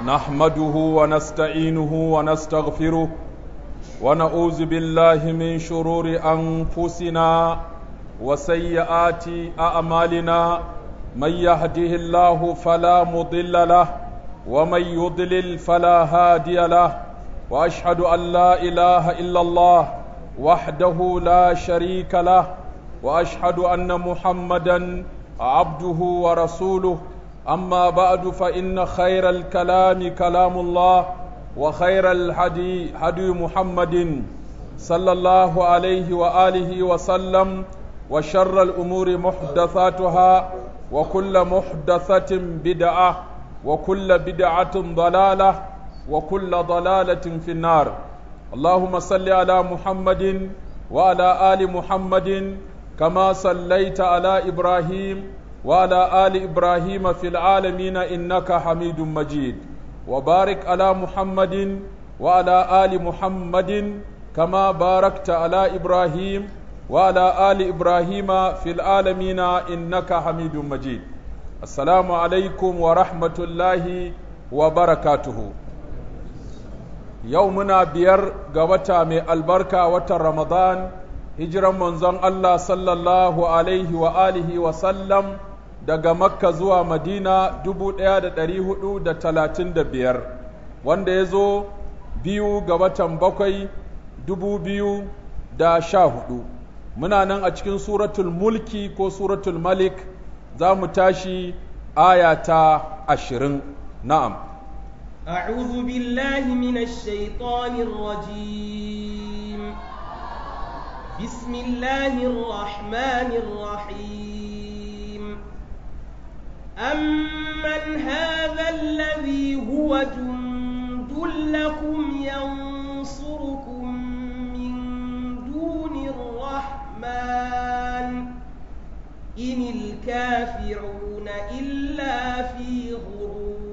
نحمده ونستعينه ونستغفره ونعوذ بالله من شرور أنفسنا وسيئات أعمالنا من يهده الله فلا مضل له ومن يضلل فلا هادي له وأشهد أن لا إله إلا الله وحده لا شريك له وأشهد أن محمدا عبده ورسوله أما بعد فإن خير الكلام كلام الله وخير الهدي هدي محمد صلى الله عليه وآله وسلم وشر الأمور محدثاتها وكل محدثة بدعة وكل بدعة ضلالة وكل ضلالة في النار اللهم صل على محمد وعلى آل محمد كما صليت على إبراهيم وعلى آل إبراهيم في العالمين إنك حميد مجيد وبارك على محمد وعلى آل محمد كما باركت على إبراهيم وعلى آل إبراهيم في العالمين إنك حميد مجيد السلام عليكم ورحمة الله وبركاته يومنا بير قوتا من البركة وتر رمضان hijiran manzon Allah sallallahu alaihi wa alihi wa sallam daga Makka zuwa Madina dubu ɗaya da ɗari hudu da talatin da biyar wanda ya zo biyu ga watan bakwai dubu biyu da sha hudu muna nan a cikin suratul mulki ko suratul malik za mu tashi aya ta ashirin na'am أعوذ بالله من الشيطان الرجيم بسم الله الرحمن الرحيم أمن هذا الذي هو جند لكم ينصركم من دون الرحمن إن الكافرون إلا في غرور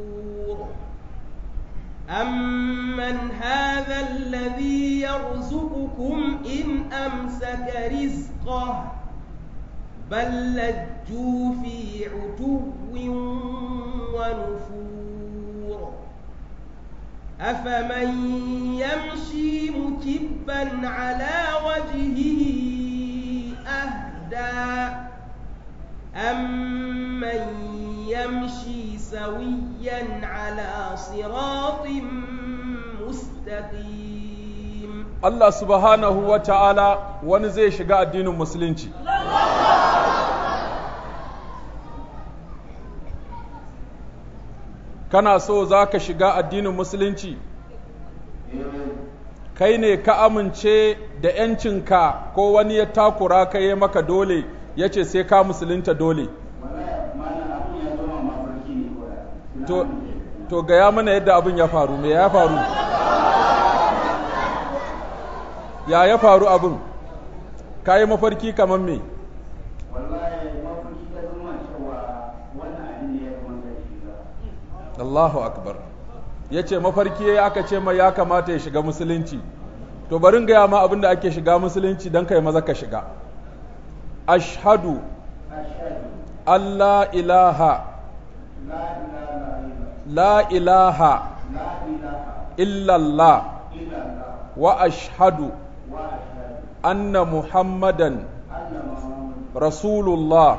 أمن هذا الذي يرزقكم إن أمسك رزقه بل لجوا في عتو ونفور أفمن يمشي مكبا على وجهه أهدى أمن يمشي سويا على صراط مستقيم Allah subhanahu wa ta'ala wani zai shiga addinin musulunci. Kana so za ka shiga addinin musulunci? Kai ne ka amince da ‘yancinka ko wani ya takura ka yi maka dole ya ce sai ka musulunta dole. To, to gaya mana yadda abin ya faru, me ya faru? ya ya faru abin ka yi mafarki kamar me Allahu akbar ya ce mafarki ya aka ce mai ya kamata ya shiga musulunci to barin gaya ma abin da ake shiga musulunci don kai maza ka shiga ashhadu Allah ilaha la ilaha illallah wa ashhadu anna muhammadan rasulullah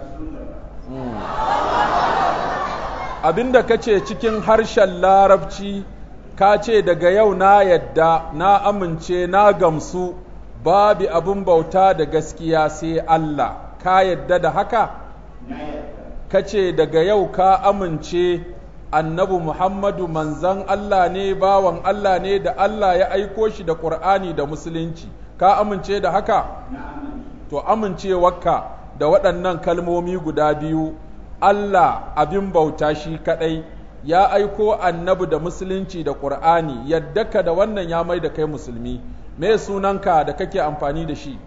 abinda ka ce cikin harshen larabci ka ce daga yau na yadda na amince na gamsu babu abin bauta da gaskiya sai Allah ka yadda da haka ka ce daga yau ka amince annabi Muhammadu manzan Allah ne bawan Allah ne da Allah ya aiko shi da ƙur'ani da musulunci ka amince da haka to amincewarka da waɗannan kalmomi guda biyu Allah abin bauta shi kaɗai ya aiko annabi da musulunci da ƙur'ani yadda ka da wannan ya mai da kai musulmi me sunanka da kake amfani da shi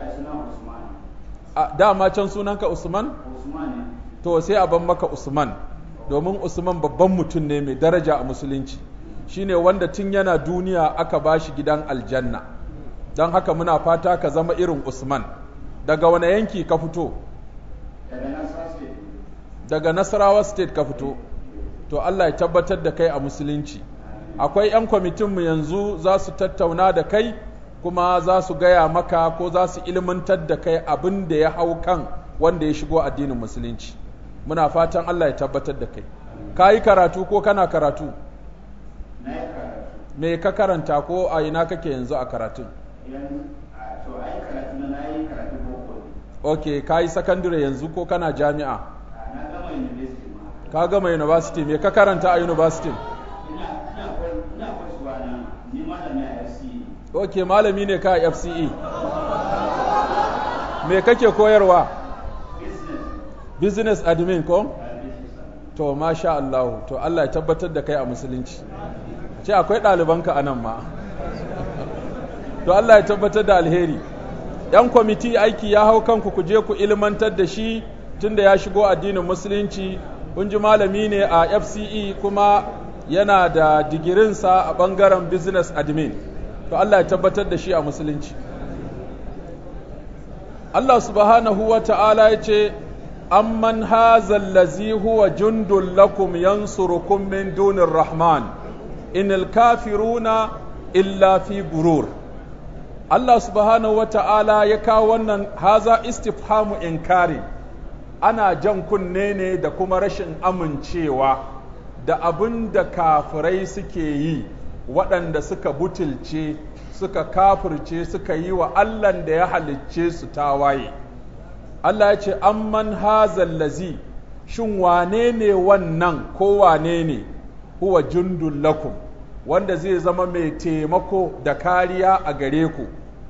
dama can sunanka Usman? to sai a ban maka Usman domin Usman babban mutum ne mai daraja a musulunci shine wanda tun yana duniya aka ba shi gidan aljanna don haka muna fata ka zama irin Usman daga wane yanki ka fito daga Nasarawa state ka fito to Allah ya tabbatar da kai a musulunci akwai 'yan kwamitinmu yanzu za su tattauna da kai kuma za su gaya maka ko za su ilmantar da kai abin da ya hau kan wanda ya shigo addinin musulunci muna fatan Allah ya tabbatar da kai ka yi karatu ko kana karatu me ka karanta ko a ina kake yanzu a karatun ok ka yi sakandare yanzu ko kana jami'a ka gama university me ka karanta a university ok malami ne ka a fce me kake koyarwa business admin ko to masha Allah to Allah ya tabbatar da kai a musulunci ce akwai ɗalibanka a nan ma to Allah ya tabbatar da alheri ‘yan kwamiti aiki ya hau kanku ku je ku ilmantar da shi tunda ya shigo addinin musulunci kun ji malami ne a fce kuma yana da digirinsa a ɓangaren business admin to Allah ya tabbatar da shi a musulunci Allah subhanahu wa ta'ala ya ce amman hazal lazi huwa jundun lakum yansurukum min dunir rahman inil kafiruna illa fi gurur Allah subhanahu wa ta'ala ya kawo wannan haza istifhamu inkari ana jan kunne ne da kuma rashin amincewa da abin da kafirai suke yi waɗanda suka butulce suka kafirce suka yi wa Allahn da ya halicce su tawaye Allah ya ce amman hazal lazi shin wane ne wannan ko wane ne huwa jundun lakum wanda zai zama mai taimako da kariya a gare ku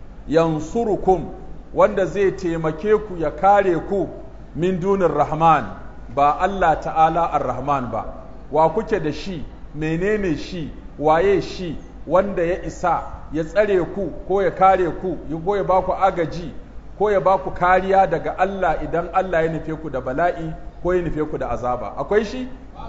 yansurukum wanda zai taimake ku ya kare ku min dunin rahman ba Allah ta'ala ar-rahman ba wa kuke da shi menene shi waye shi wanda ya isa ya tsare ku ko ya kare ku ko ya ba ku agaji ko ya ba ku kariya daga Allah idan Allah ya nufe ku da bala'i ko ya nufe ku da azaba akwai shi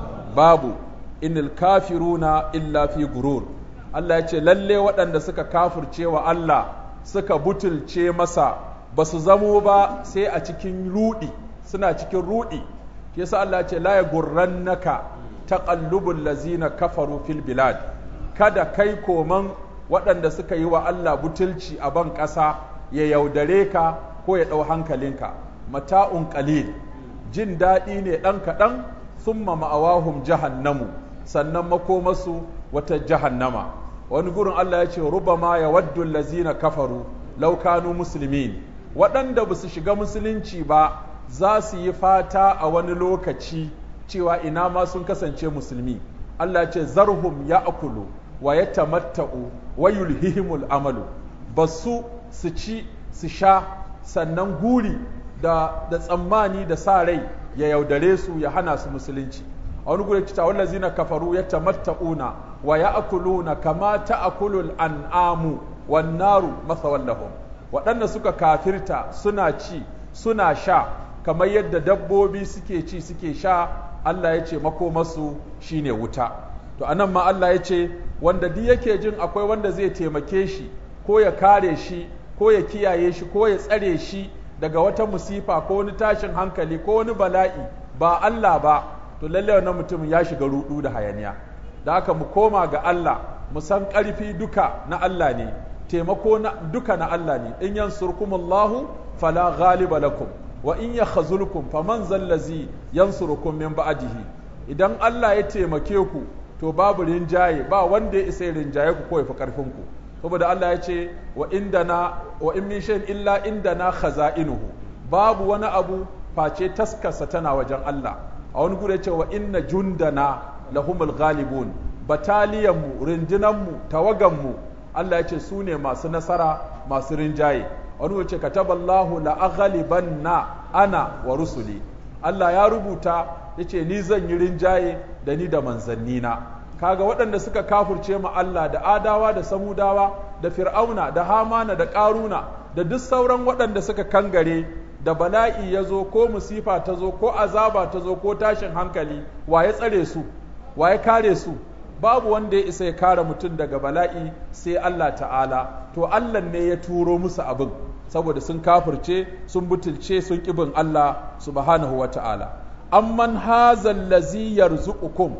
babu inil kafiruna illa fi gurur Allah ya ce lalle waɗanda suka kafirce wa Allah suka butulce masa ba su zamo ba sai a cikin rudi suna cikin rudi yasa Allah ya ce la yagurrannaka taqallubul lazina kafaru fil bilad kada kai koman waɗanda suka yi wa Allah butulci a ban ƙasa ya yaudare ka ko ya ɗau hankalinka mata'un qalil jin daɗi ne ɗan kaɗan summa ma'awahum jahannamu sannan makomasu wata jahannama wani gurin Allah ya ce rubama ya waddu lazina kafaru law kanu muslimin waɗanda ba su shiga musulunci ba za su yi fata a wani lokaci cewa ina ma sun kasance musulmi Allah ya ce zarhum ya akulu wa ya tamatta'u wa yulhihimul amalu ba su su ci su sha sannan guri da, da tsammani da sa rai ya yaudare su ya hana su musulunci a wani guri kita wallazina kafaru ya tamatta'una wa ya'kuluna kama ta'kulul an'amu wan naru masawan lahum waɗanda suka kafirta suna ci suna sha kamar yadda dabbobi suke ci suke sha Allah ya ce makomasu shine wuta to anan ma Allah ya ce wanda duk yake jin akwai wanda zai taimake shi ko ya kare shi ko ya kiyaye shi ko ya tsare shi daga wata musifa ko wani tashin hankali ko wani bala'i ba Allah ba to lalle wannan mutumin ya shiga rudu da hayaniya da haka mu koma ga Allah mu san ƙarfi duka na Allah ne taimako na duka na Allah ne in yansurkumullahu fala ghaliba lakum wa in yakhzulkum faman zallazi yansurukum min ba'dihi idan Allah ya taimake ku to babu rinjaye ba wanda ya isa rinjaye ku ko ya fi karfin ku saboda Allah ya ce wa indana wa in min shay'in illa indana khaza'inuhu babu wani abu face taskarsa tana wajen Allah a wani gure ce wa inna jundana lahumul ghalibun bataliyanmu rindinanmu tawaganmu Allah ya ce su ne masu nasara masu rinjaye wani wace kataballahu la aghlibanna ana wa rusuli Allah ya rubuta yace ni zan yi rinjaye da ni da manzannina kaga waɗanda suka kafurce ma Allah da adawa da samudawa da fir'auna da hamana da ƙaruna da duk sauran waɗanda suka kangare da bala'i ya zo ko musifa ta zo ko azaba ta zo ko tashin hankali wa ya tsare su wa ya kare su babu wanda ya isa ya kare mutum daga bala'i sai Allah ta'ala to Allah ne ya turo musu abin saboda sun kafirce sun butulce sun kibin Allah subhanahu wa ta'ala amman hazal lazi yarzuqukum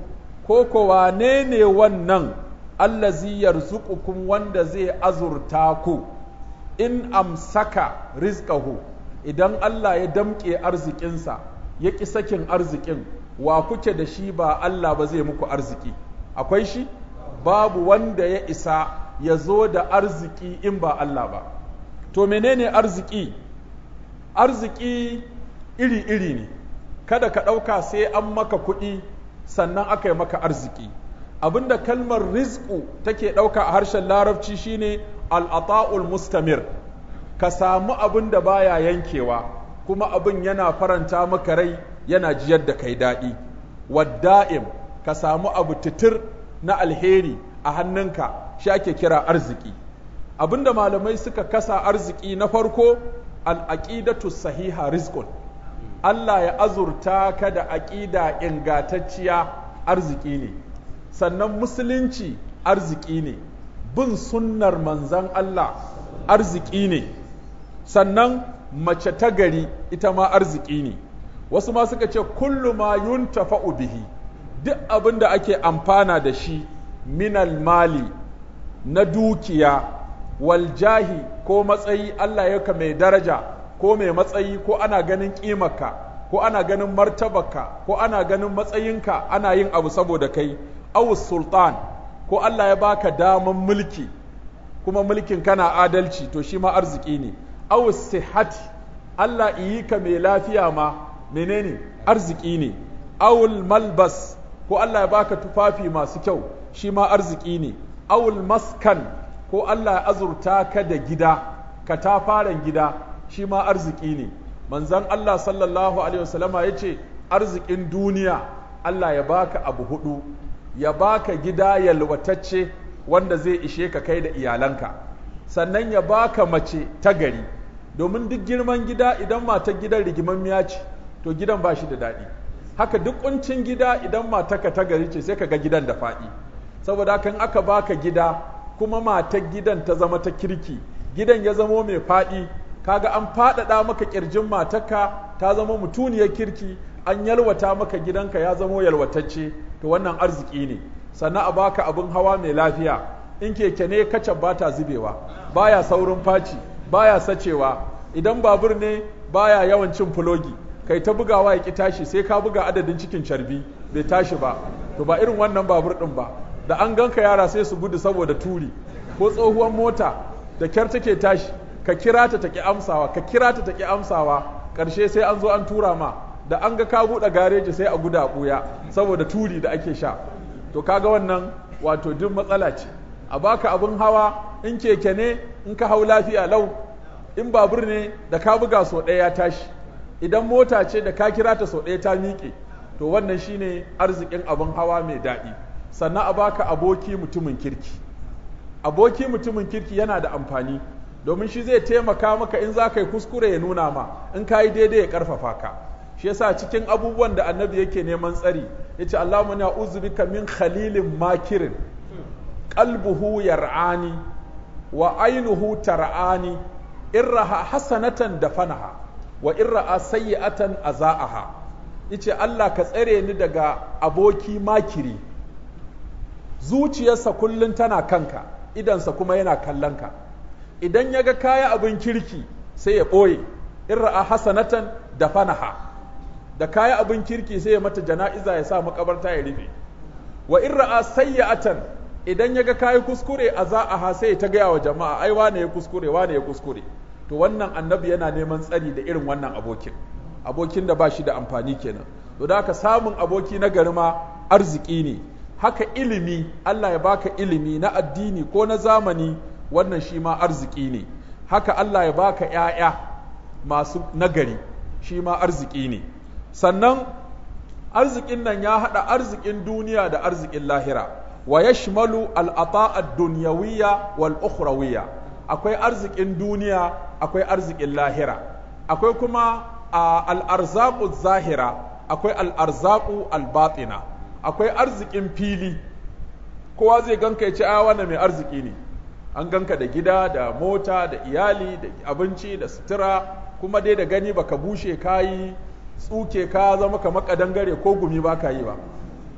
ko ko wane ne wannan allazi yarzuqukum wanda zai azurta ku in amsaka rizqahu idan Allah ya damƙe arzikinsa ya ƙi sakin arzikin wa kuke da shi ba Allah ba zai muku arziki akwai shi babu wanda ya isa ya zo da arziki in ba Allah ba to menene arziki arziki iri-iri ne kada ka ɗauka sai an maka kuɗi sannan aka yi maka arziki abinda kalmar rizku take ɗauka a harshen larabci shine al'ata'ul mustamir ka samu abin da baya yankewa kuma abin yana faranta maka rai yana jiyar da kai daɗi wadda'im ka samu abu titir na alheri a hannunka shi ake kira arziki abinda malamai suka kasa arziki na farko al'aqidatu sahiha rizqun Allah ya azurta ka da aƙida ingantacciya arziki ne sannan musulunci arziki ne bin sunnar manzan Allah arziki ne sannan mace ta gari ita ma arziki ne wasu ma suka ce kullu ma yuntafa'u bihi duk abin da ake amfana da shi minal mali na dukiya wal jahi ko matsayi Allah ya mai daraja ko mai matsayi ko ana ganin ƙimarka ko ana ganin martabarka ko ana ganin matsayinka ana yin abu saboda kai awus sultan ko Allah ya baka daman mulki kuma mulkin kana adalci to shi ma arziki ne awus sihati Allah iyi ka mai lafiya ma menene arziki ne awul malbas ko Allah ya baka tufafi masu kyau shi ma arziki ne awul maskan ko Allah ya azurta ka da gida ka ta faren gida shi ma arziki ne manzon Allah sallallahu alaihi wasallama ya ce arzikin duniya Allah ya baka abu hudu ya baka gida yalwatacce wanda zai ishe ka kai da iyalanka sannan ya baka mace ta gari domin duk girman gida idan matar gidan rigimammiya ce to gidan ba shi da daɗi haka duk kuncin gida idan matarka ta gari ce sai ka ga gidan da faɗi saboda kan aka baka gida kuma matar gidan ta zama ta kirki gidan ya zamo mai faɗi kaga an faɗaɗa maka ƙirjin matarka ta zama mutuniyar kirki an yalwata maka gidanka ya zamo yalwatacce to wannan arziki ne sannan a baka abin hawa mai lafiya in keke ne kacan ba ta zubewa baya saurin faci baya sacewa idan babur ne baya yawan cin fulogi kai ta bugawa ya ki tashi sai ka buga adadin cikin carbi bai tashi ba to ba irin wannan babur din ba da an ganka yara sai su gudu saboda turi ko tsohuwar mota da kyar take tashi ka kira ta take amsawa ka kira ta take amsawa karshe sai an zo an tura ma da an ga ka buɗe gareji sai a guda ɓuya saboda turi da ake sha to kaga wannan wato duk matsala ce a baka abin hawa in keke ne in ka hau lafiya lau in babur ne da ka buga sau ɗaya ya tashi idan mota ce da ka kira ta sau ɗaya ta miƙe to wannan shine arzikin abin hawa mai daɗi sannan a baka aboki mutumin kirki aboki mutumin kirki yana da amfani domin shi zai taimaka maka in za ka yi kuskure ya nuna ma in ka yi daidai ya ƙarfafa ka shi yasa cikin abubuwan da annabi yake neman tsari ya ce Allahumma na uzubika min khalilin makirin qalbuhu yar'ani wa ainuhu tar'ani irraha hasanatan dafanaha wa irra'a sayyi'atan azaaha yace Allah ka tsare ni daga aboki makiri zuciyarsa kullun tana kanka idansa kuma yana kallon ka idan ya ga kaya abin kirki sai ya ɓoye irra'a hasanatan dafanaha da kaya abin kirki sai ya mata jana'iza ya sa makabarta ya rufe wa in ra'a sayyatan idan ya ga kayi kuskure a za'aha sai ta gaya wa jama'a ai wane ya kuskure wane ya kuskure to wannan annabi yana neman tsari da irin wannan abokin abokin da ba shi da amfani kenan to da haka samun aboki na gari ma arziki ne haka ilimi Allah ya baka ilimi na addini ko na zamani wannan shi ma arziki ne haka Allah ya baka ‘ya'ya masu nagari shi ma arziki ne sannan arzikin nan ya haɗa arzikin duniya da arzikin lahira wa yashmalu al'ata ad-dunyawiyya wal ukhrawiyya akwai arzikin duniya akwai arzikin lahira akwai kuma al'arzaqu zahira akwai al'arzaqu al-batina akwai arzikin fili kowa zai ganka ya ce a wannan mai arziki ne an ganka da gida da mota da iyali da abinci da sutura kuma dai da gani baka bushe kayi tsuke ka zama kamar kadangare ko gumi ba ka yi ba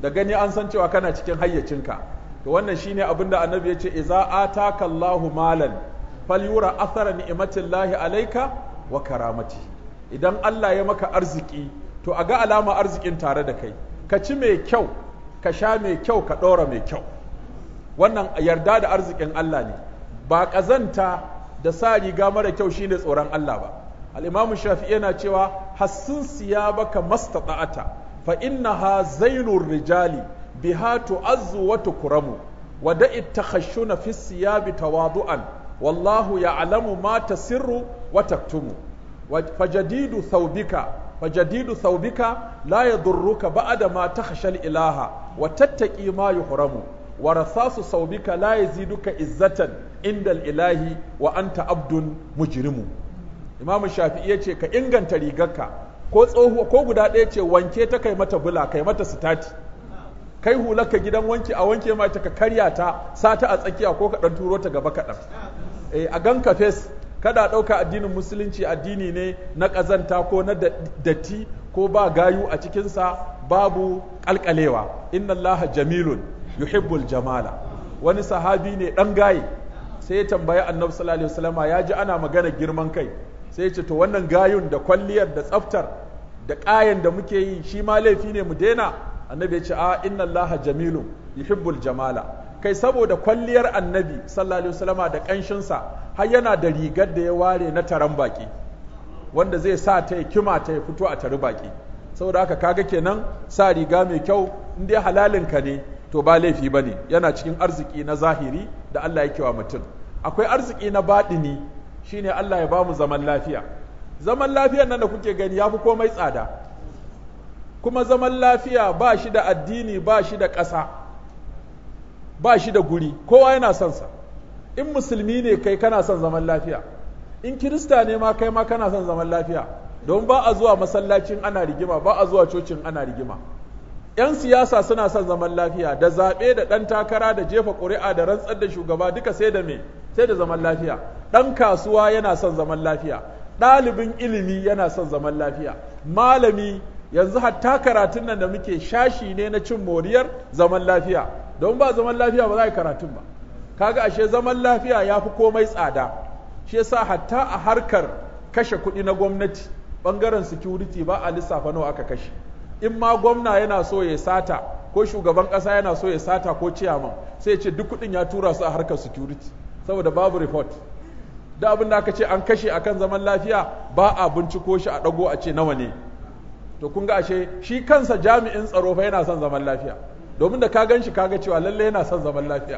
da gani an san cewa kana cikin hayyacinka to wannan shine abin da annabi ya ce idza ataka Allahu malan falyura athara ni'matillahi alayka wa karamati idan Allah ya maka arziki to a ga alama arzikin tare da kai ka ci mai kyau ka sha mai kyau ka ɗora mai kyau wannan yarda da arzikin Allah ne ba ƙazanta da sa riga mara kyau shine tsoron Allah ba al-Imam Shafi'i yana cewa hassin siyabaka mastata'ata fa innaha zainur rijali biha tu'azzu wa tukramu wa da'i takhashshuna fi siyabi tawadu'an wallahu ya'lamu ma tasirru wa taktumu fajadidu thawbika fajadidu thawbika la yadurruka ba'da ma takhsha al-ilaha wa tattaqi ma yuhramu wa rasasu thawbika la yaziduka izzatan inda al-ilahi wa anta abdun mujrimu Imam Shafi'i yace ka inganta rigarka ko tsohuwa ko guda ɗaya ce wanke ta kai mata bula kai mata sitati kai hularka gidan wanki a wanke ma ta ka karya ta sata a tsakiya ko ka dan turo ta gaba kaɗan eh a ganka fes kada ɗauka addinin musulunci addini ne na ƙazanta ko na datti ko ba gayu a cikinsa babu ƙalƙalewa inna Allah jamilun yuhibbul jamala wani sahabi ne ɗan gaye sai ya tambayi annabi sallallahu alaihi wasallama ya ji ana magana girman kai sai ya ce to wannan gayun da kwalliyar da tsaftar da ƙayan da muke yi shi ma laifi ne mu daina annabi ya ce a inna Allah jamilun yuhibbul jamala kai saboda kwalliyar annabi sallallahu alaihi wasallama da ƙanshinsa har yana da rigar da ya ware na taron baki wanda zai sa ta ya kima ta ya fito a tari baki saboda haka kaga kenan sa riga mai kyau in dai halalinka ne to ba laifi bane yana cikin arziki na zahiri da Allah yake wa mutum akwai arziki na baɗini shine Allah ya bamu zaman lafiya zaman lafiyar nan da kuke gani yafi komai tsada kuma zaman lafiya ba shi da addini ba shi da ƙasa ba shi da guri kowa yana son sa in musulmi ne kai kana son zaman lafiya in kirista ne ma kai ma kana son zaman lafiya don ba a zuwa masallacin ana rigima ba a zuwa cocin ana rigima yan siyasa suna son zaman lafiya da zaɓe da ɗan takara da jefa ƙuri'a da rantsar da shugaba duka sai da me sai da zaman lafiya ɗan kasuwa yana son zaman lafiya ɗalibin ilimi yana son zaman lafiya malami yanzu hatta karatun nan da muke shashi ne na cin moriyar zaman lafiya don ba zaman lafiya ba za a yi karatun ba kaga ashe zaman lafiya ya fi komai tsada shi yasa hatta a harkar kashe kuɗi na gwamnati ɓangaren security ba a lissafa nawa aka kashe in ma gwamna yana so ya sata ko shugaban ƙasa yana so ya sata ko ciyaman sai ya ce duk kuɗin ya tura su a harkar security saboda babu report da abin da aka ce an kashe akan zaman lafiya ba a binciko shi a ɗago a ce nawa ne to kun ga ashe shi kansa jami'in tsaro fa yana son zaman lafiya domin da ka gan shi kaga cewa lalle yana son zaman lafiya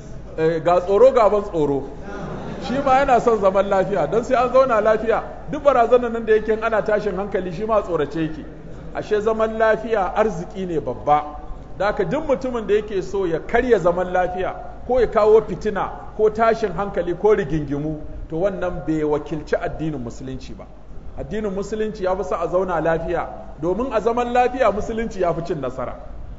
ga tsoro gaban tsoro shi ma yana son zaman lafiya don sai an zauna lafiya duk barazanar nan da yake ana tashin hankali shi ma tsorace yake ashe zaman lafiya arziki ne babba da haka duk mutumin da yake so ya karya zaman lafiya ko ya kawo fitina ko tashin hankali ko rigingimu to wannan bai wakilci addinin musulunci ba addinin musulunci ya fi sa a zauna lafiya domin a zaman lafiya musulunci ya fi cin nasara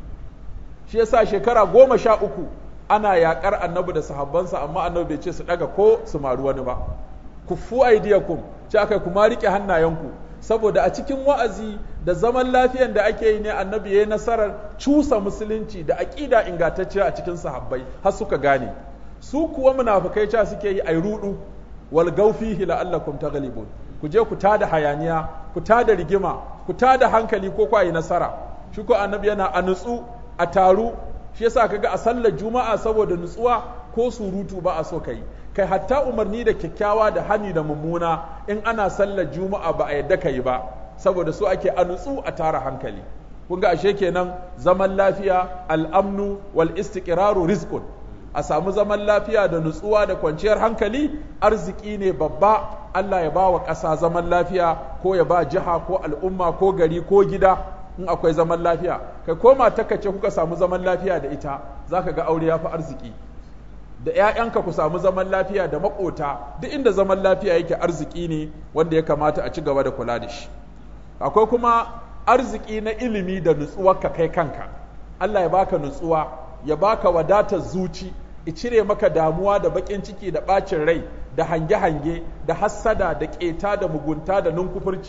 shi yasa shekara goma sha uku ana yakar annabi da sahabbansa amma annabi bai ce su daga ko su maru wani ba kuffu aidiyakum ce aka kuma rike hannayenku saboda a cikin wa'azi da zaman lafiyan da ake yi ne annabi ya yi nasarar cusa musulunci da aƙida ingantacce a cikin sahabbai har suka gane su kuwa munafukai ca suke yi ai rudu wal gaufihi la'allakum taghlibun ku je ku tada hayaniya ku tada rigima ku tada hankali ko ku yi nasara shi ko annabi yana a nutsu a taru shi yasa kaga a sallar juma'a saboda nutsuwa ko surutu ba a so kai kai hatta umarni da kyakkyawa da hani da mummuna in ana sallar juma'a ba a yadda kai ba saboda su ake a nutsu a tara hankali kun ga ashe kenan zaman lafiya al'amnu wal istiqraru rizqun a samu zaman lafiya da nutsuwa da kwanciyar hankali arziki ne babba Allah ya ba wa ƙasa zaman lafiya ko ya ba jiha ko al'umma ko gari ko gida in akwai zaman lafiya kai ko matarka ce kuka samu zaman lafiya da ita zaka ga aure ya fi arziki da ‘ya'yanka ku samu zaman lafiya da maƙota duk inda zaman lafiya yake arziki ne wanda ya kamata a ci gaba da kula da shi akwai kuma arziki na ilimi da nutsuwarka kai kanka Allah ya baka nutsuwa ya baka wadatar zuci i cire maka damuwa da baƙin ciki da ɓacin rai da hange-hange da hassada da ƙeta da mugunta da nunkufurci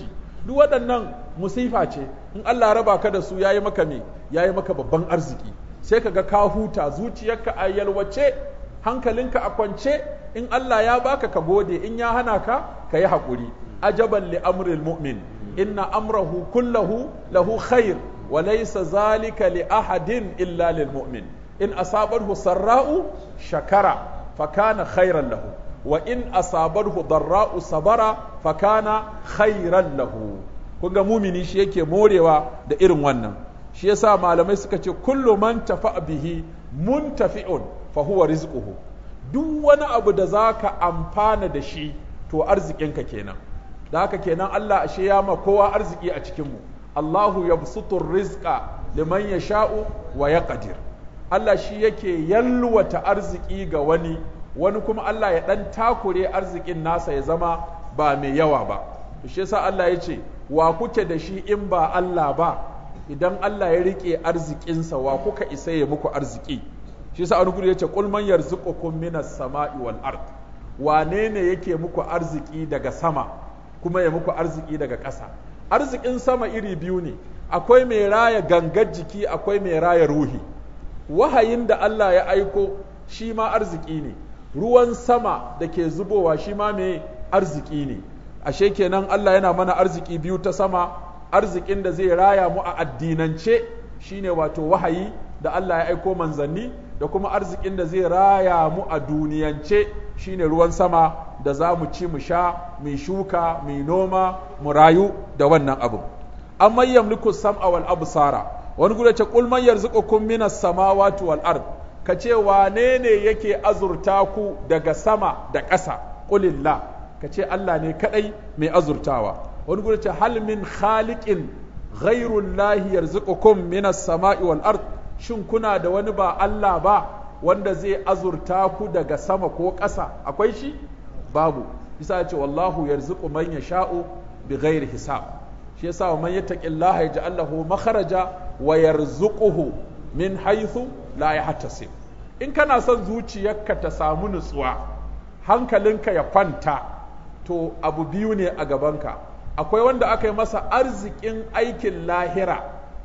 duk waɗannan musifa ce in Allah raba ka da su yayi maka me yayi maka babban arziki sai ka ga ka huta zuciyarka a yalwace hankalinka a kwance in Allah ya baka ka gode in ya hana ka ka yi haƙuri ajaban li amril mu'min inna amrahu kullahu lahu khair wa laysa zalika li ahadin illa lil mu'min in asabarhu sarra'u shakara fa kana khairan lahu wa in asabarhu darra'u sabara fa kana khairan lahu kun ga mumini shi yake morewa da irin wannan shi yasa malamai suka ce kullu man tafa bihi muntafi'un fa huwa rizquhu duk wani abu da zaka amfana da shi to arzikinka kenan da haka kenan Allah ashe ya ma kowa arziki a cikin mu Allahu yabsutur rizqa liman yasha'u wa yaqdir Allah shi yake yalwata arziki ga wani wani kuma Allah ya dan takure arzikin nasa ya zama ba mai yawa ba to shi yasa Allah ya ce wa kuke da shi in ba Allah ba idan Allah ya rike arzikinsa wa kuka isa ya muku arziki shi yasa wani gudu yace qul man yarzuqukum minas sama'i wal ard wane ne yake muku arziki daga sama kuma ya muku arziki daga ƙasa arzikin sama iri biyu ne akwai mai raya gangar jiki akwai mai raya ruhi wahayin da Allah ya aiko shi ma arziki ne ruwan sama da ke zubowa shi ma mai arziki ne ashe kenan Allah yana mana arziki biyu ta sama arzikin da zai raya mu a addinance shine wato wahayi da Allah ya aiko manzanni da kuma arzikin da zai raya mu a duniyance shine ruwan sama da za mu ci mu sha mu shuka mu noma mu rayu da wannan abu amma yamliku sam'a wal absara wani gudu ce qul man yarzuqukum minas samawati wal ard ka ce wane ne yake azurta ku daga sama da ƙasa qulillah ka ce Allah ne kadai mai azurtawa wani gudu ce hal min khaliqin ghairullahi yarzuqukum minas sama'i wal ard shin kuna da wani ba Allah ba wanda zai azurta ku daga sama ko ƙasa akwai shi babu bisa ce wallahu yarzuqu man yasha'u bighairi hisab shi yasa wa man yattaqillaha yaj'al lahu makharaja wa yarzuquhu min haythu la yahtasib in kana son zuciyarka ta samu nutsuwa hankalinka ya kwanta to abu biyu ne a gabanka akwai wanda aka yi masa arzikin aikin lahira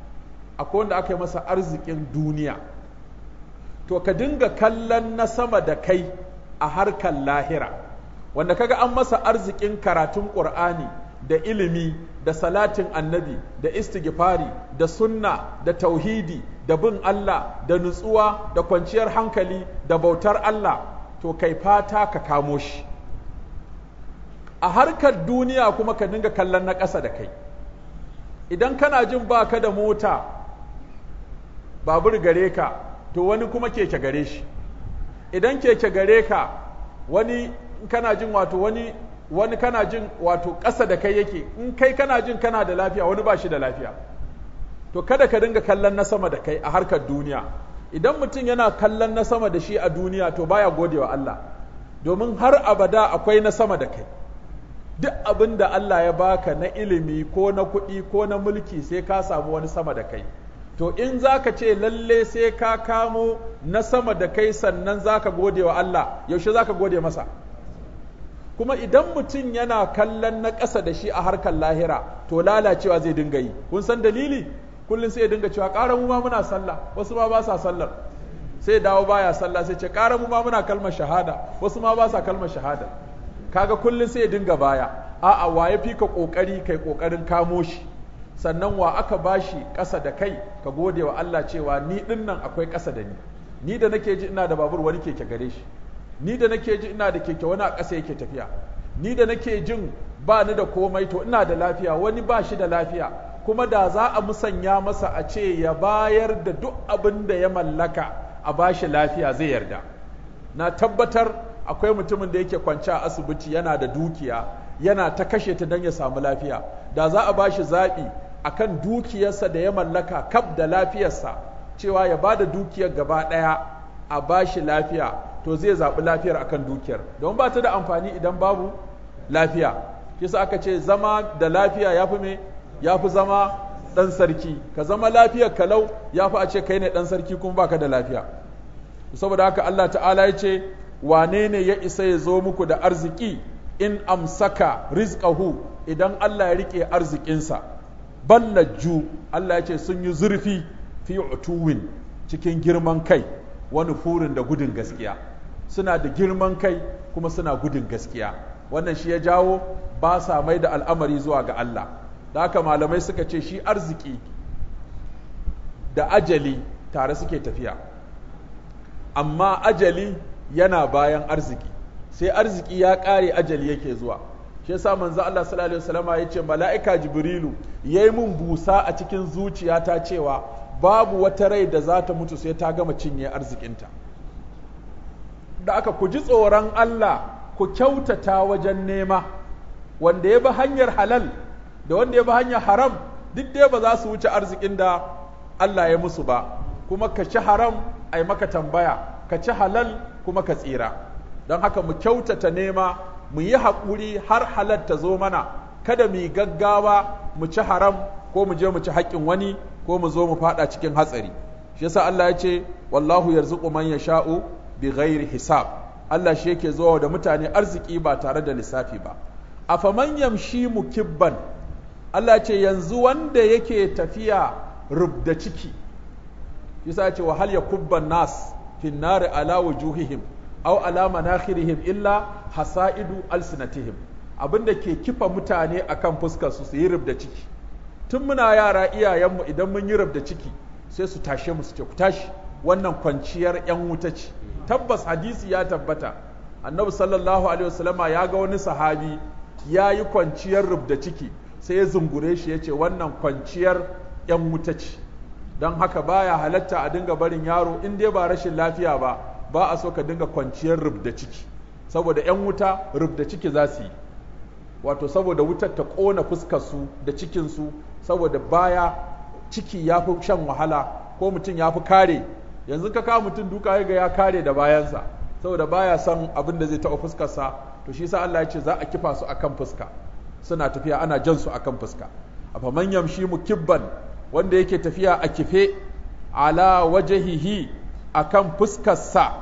akwai wanda aka yi masa arzikin duniya to ka dinga kallon na sama da kai a harkar lahira wanda kaga an masa arzikin karatun ƙur'ani da ilimi da salatin annabi da istighfari da sunna da tauhidi da bin Allah da nutsuwa da kwanciyar hankali da bautar Allah to kai fata ka kamo shi a harkar duniya kuma ka dinga kallon na ƙasa da kai idan kana jin baka da mota babur gare ka to wani kuma keke gare shi idan keke gare ka wani kana jin wato wani wani kana jin wato ƙasa da kai yake in kai kana jin kana da lafiya wani ba shi da lafiya to kada ka dinga kallon na sama da kai a harkar duniya idan mutum yana kallon na sama da shi a duniya to baya godewa Allah domin har abada akwai na sama da kai duk abin da Allah ya baka na ilimi ko na kuɗi ko na mulki sai ka samu wani sama da kai to in za ka ce lalle sai ka kamo na sama da kai sannan za ka gode wa Allah yaushe za ka gode masa kuma idan mutum yana kallon na ƙasa da shi a harkar lahira to lalacewa zai dinga yi kun san dalili kullum sai ya dinga cewa ƙara mu ma muna sallah wasu ma ba sa sallar sai dawo baya sallah sai ce ƙara mu ma muna kalmar shahada wasu ma ba sa kalmar shahada kaga kullum sai ya dinga baya a'a wa ya fi ka ƙoƙari kai ƙoƙarin kamo shi sannan wa aka bashi ƙasa da kai ka gode wa Allah cewa ni ɗin nan akwai ƙasa da ni ni da nake ji ina da babur wani keke gare shi ni da nake ji ina da keke wani a ƙasa yake tafiya ni da nake jin ba ni da komai to ina da lafiya wani ba shi da lafiya kuma da za a musanya masa a ce ya bayar da duk abin da ya mallaka a bashi lafiya zai yarda na tabbatar akwai mutumin da yake kwance a asibiti yana da dukiya yana ta kashe ta don ya samu lafiya da za a bashi zaɓi akan dukiyarsa da ya mallaka kaf da lafiyarsa cewa ya bada dukiyar gaba ɗaya a bashi lafiya to zai zaɓi lafiyar akan dukiyar don ba ta da amfani idan babu lafiya kisa aka ce zama da lafiya ya fi me ya fi zama ɗan sarki ka zama lafiyar kalau ya fi a ce kai ne ɗan sarki kuma baka da lafiya saboda haka Allah ta'ala ya ce wane ne ya isa ya zo muku da arziki in amsaka rizqahu idan Allah ya rike arzikinsa ballajju Allah ya ce sun yi zurfi fi utuwin cikin girman kai wani furin da gudun gaskiya suna da girman kai kuma suna gudun gaskiya wannan shi ya jawo ba sa mai da al'amari zuwa ga Allah da haka malamai suka ce shi arziki da ajali tare suke tafiya amma ajali yana bayan arziki sai arziki ya ƙare ajali yake zuwa shi yasa manzo Allah sallallahu alaihi wasallam ya ce mala'ika jibrilu yayi mun busa a cikin zuciyata cewa babu wata rai da za ta mutu sai ta gama cinye arzikinta da aka ku ji tsoron Allah ku kyautata wajen nema wanda ya bi hanyar halal da wanda ya bi hanyar haram duk dai ba za su wuce arzikin da Allah ya musu ba kuma ka ci haram a yi maka tambaya ka ci halal kuma ka tsira don haka mu kyautata nema mu yi haƙuri har halal ta zo mana kada mu yi gaggawa mu ci haram ko mu je mu ci haƙƙin wani ko mu zo mu faɗa cikin hatsari shi yasa Allah ya ce wallahu yarzuqu man yasha'u bi ghairi hisab Allah shi yake zuwa da mutane arziki ba tare da lissafi ba afaman yamshi mukibban Allah ce yanzu wanda yake tafiya rubda ciki yasa ce wa hal yakubban nas fin nari ala wujuhihim aw ala manakhirihim illa hasaidu alsinatihim abinda ke kifa mutane akan fuskar su su yi rubda ciki tun muna yara iyayenmu idan mun yi rubda ciki sai su tashe mu su ce ku tashi wannan kwanciyar yan wuta ce tabbas hadisi ya tabbata annabi sallallahu alaihi wasallama ya ga wani sahabi ya yi kwanciyar rubda ciki sai ya zungure shi ya ce wannan kwanciyar yan wuta ce don haka baya halatta a dinga barin yaro in dai ba rashin lafiya ba ba a so ka dinga kwanciyar rubda ciki saboda yan wuta rubda ciki za su yi wato saboda wutar ta ƙona fuskarsu da cikinsu saboda baya ciki ya fi shan wahala ko mutum ya fi kare yanzu ka kawo mutum duka ga ya kare da bayansa saboda baya son abin da zai taɓa fuskarsa to shi sa Allah ya ce za a kifa su akan fuska suna tafiya ana jan su akan fuska afa man yamshi mukibban wanda yake tafiya a kife ala wajahihi akan fuskarsa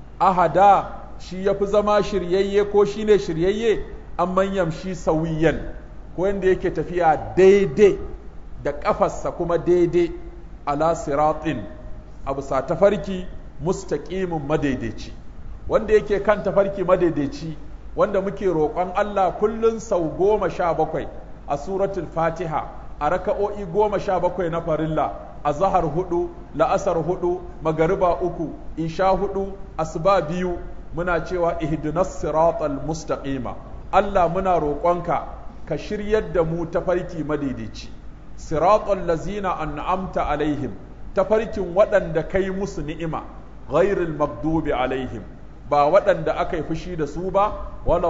ahada shi yafi zama shiryayye ko shine shiryayye an man yamshi sawiyan ko wanda yake tafiya daidai da kafarsa kuma daidai ala siratin abu sa tafarki mustaqimin madaidaici wanda yake kan tafarki madaidaici wanda muke roƙon Allah kullun sau goma sha bakwai a suratul fatiha a raka'o'i goma sha bakwai na farilla a zahar hudu la'asar hudu magariba uku isha hudu asuba biyu muna cewa ihdinas siratal mustaqima Allah muna roƙonka ka shiryar da mu tafarki madaidaici siratal lazina an'amta alaihim tafarkin waɗanda kai musu ni'ima ghairil magdubi alaihim ba waɗanda aka yi fushi da su ba wala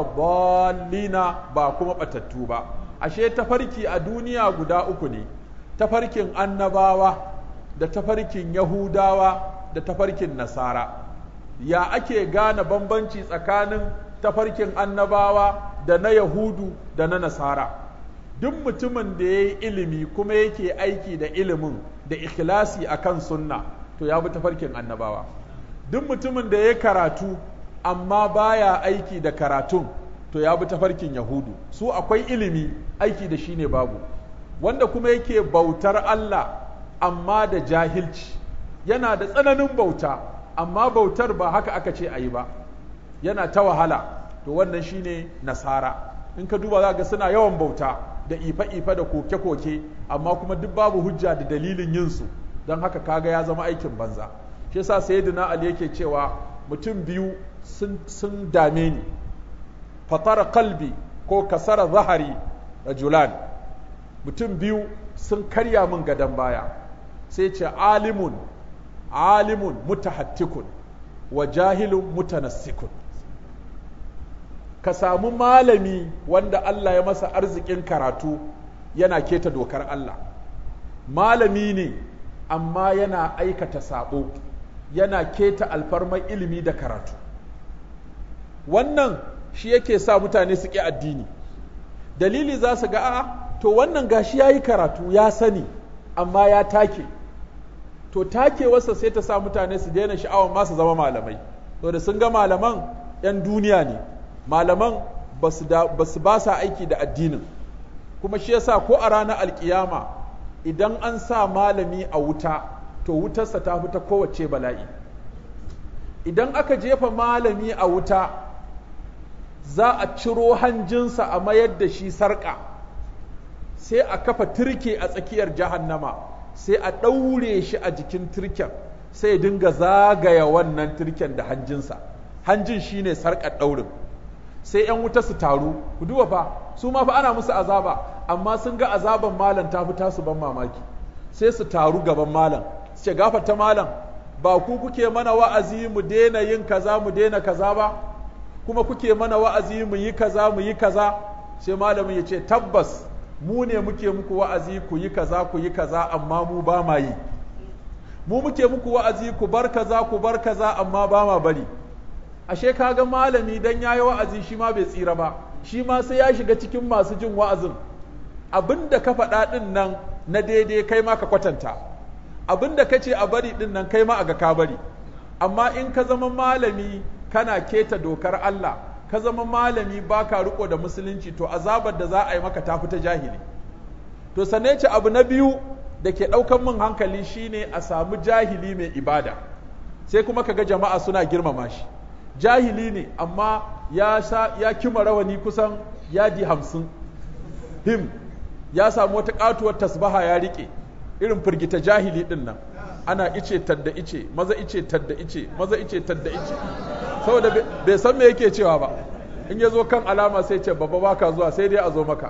dallina ba kuma batattu ba ashe tafarki a duniya guda uku ne tafarkin annabawa da tafarkin yahudawa da tafarkin nasara ya ake gane bambanci tsakanin tafarkin annabawa da na yahudu da na nasara duk mutumin da ya yi ilimi kuma yake aiki da ilimin da ikhlasi akan sunna to ya bi tafarkin annabawa duk mutumin da ya karatu amma baya aiki da karatun to ya bi tafarkin yahudu su akwai ilimi aiki da shi ne babu wanda kuma yake bautar Allah amma da jahilci yana da tsananin bauta amma bautar ba haka aka ce a yi ba yana ta wahala to wannan shine nasara in ka duba za ga suna yawan bauta da ife-ife da koke-koke amma kuma duk babu hujja da dalilin yinsu don haka kaga ya zama aikin banza shi yasa sayyidina ali yake cewa mutum biyu sun dame ni fatara kalbi ko kasara zahari rajulan mutum biyu sun karya min gadon baya sai ce alimun alimun mutahattikun wa jahilun mutanassikun ka samu malami wanda Allah ya masa arzikin karatu yana keta dokar Allah malami ne amma yana aikata sabo yana keta alfarmar ilimi da karatu wannan shi yake sa mutane su ƙi addini dalili za su ga a to wannan gashi ya yi karatu ya sani amma ya take to takewarsa sai ta sa mutane su daina sha'awar masu zama malamai to da sun ga malaman 'yan duniya ne malaman ba su ba sa aiki da addinin kuma shi yasa ko a ranar alkiyama idan an sa malami a wuta to wutarsa ta fi ta kowace bala'i idan aka jefa malami a wuta za a ciro hanjinsa a mayar da shi sarƙa sai a kafa turke a tsakiyar jahannama sai a ɗaure shi a jikin turken sai ya dinga zagaya wannan turken da hanjinsa hanjin shine sarƙar ɗaurin sai 'yan wuta su taru ku duba fa su ma fa ana musu azaba amma sun ga azaban malam ta fi tasu ban mamaki sai su taru gaban malam su ce gafarta malam ba ku kuke mana wa'azi mu daina yin kaza mu daina kaza ba kuma kuke mana wa'azi mu yi kaza mu yi kaza sai malamin ya ce tabbas mu ne muke muku wa'azi ku yi kaza ku yi kaza amma mu ba ma yi mu muke muku wa'azi ku bar kaza ku bar kaza amma ba ma bari ashe kaga malami dan yayi wa'azi shi ma bai tsira ba shi ma sai ya shiga cikin masu jin wa'azin abinda ka faɗa ɗin nan na daidai kai ma ka kwatanta abinda ka ce a bari ɗin nan kai ma a ga ka bari amma in ka zama malami kana keta dokar Allah ka zama malami baka riko da musulunci to azabar da za a yi maka ta fita jahili to sanne ce abu na biyu da ke ɗaukan min hankali shine a samu jahili mai ibada sai kuma kaga jama'a suna girmama shi jahili ne amma ya sa ya kima rawani kusan yadi hamsin him ya samu wata katuwar tasbaha ya rike irin firgita jahili din nan ana ice tadda ice maza ice tadda ice maza ice tadda ice saboda bai san me yake cewa ba in ya zo kan alama sai ce babba baka zuwa sai dai a zo maka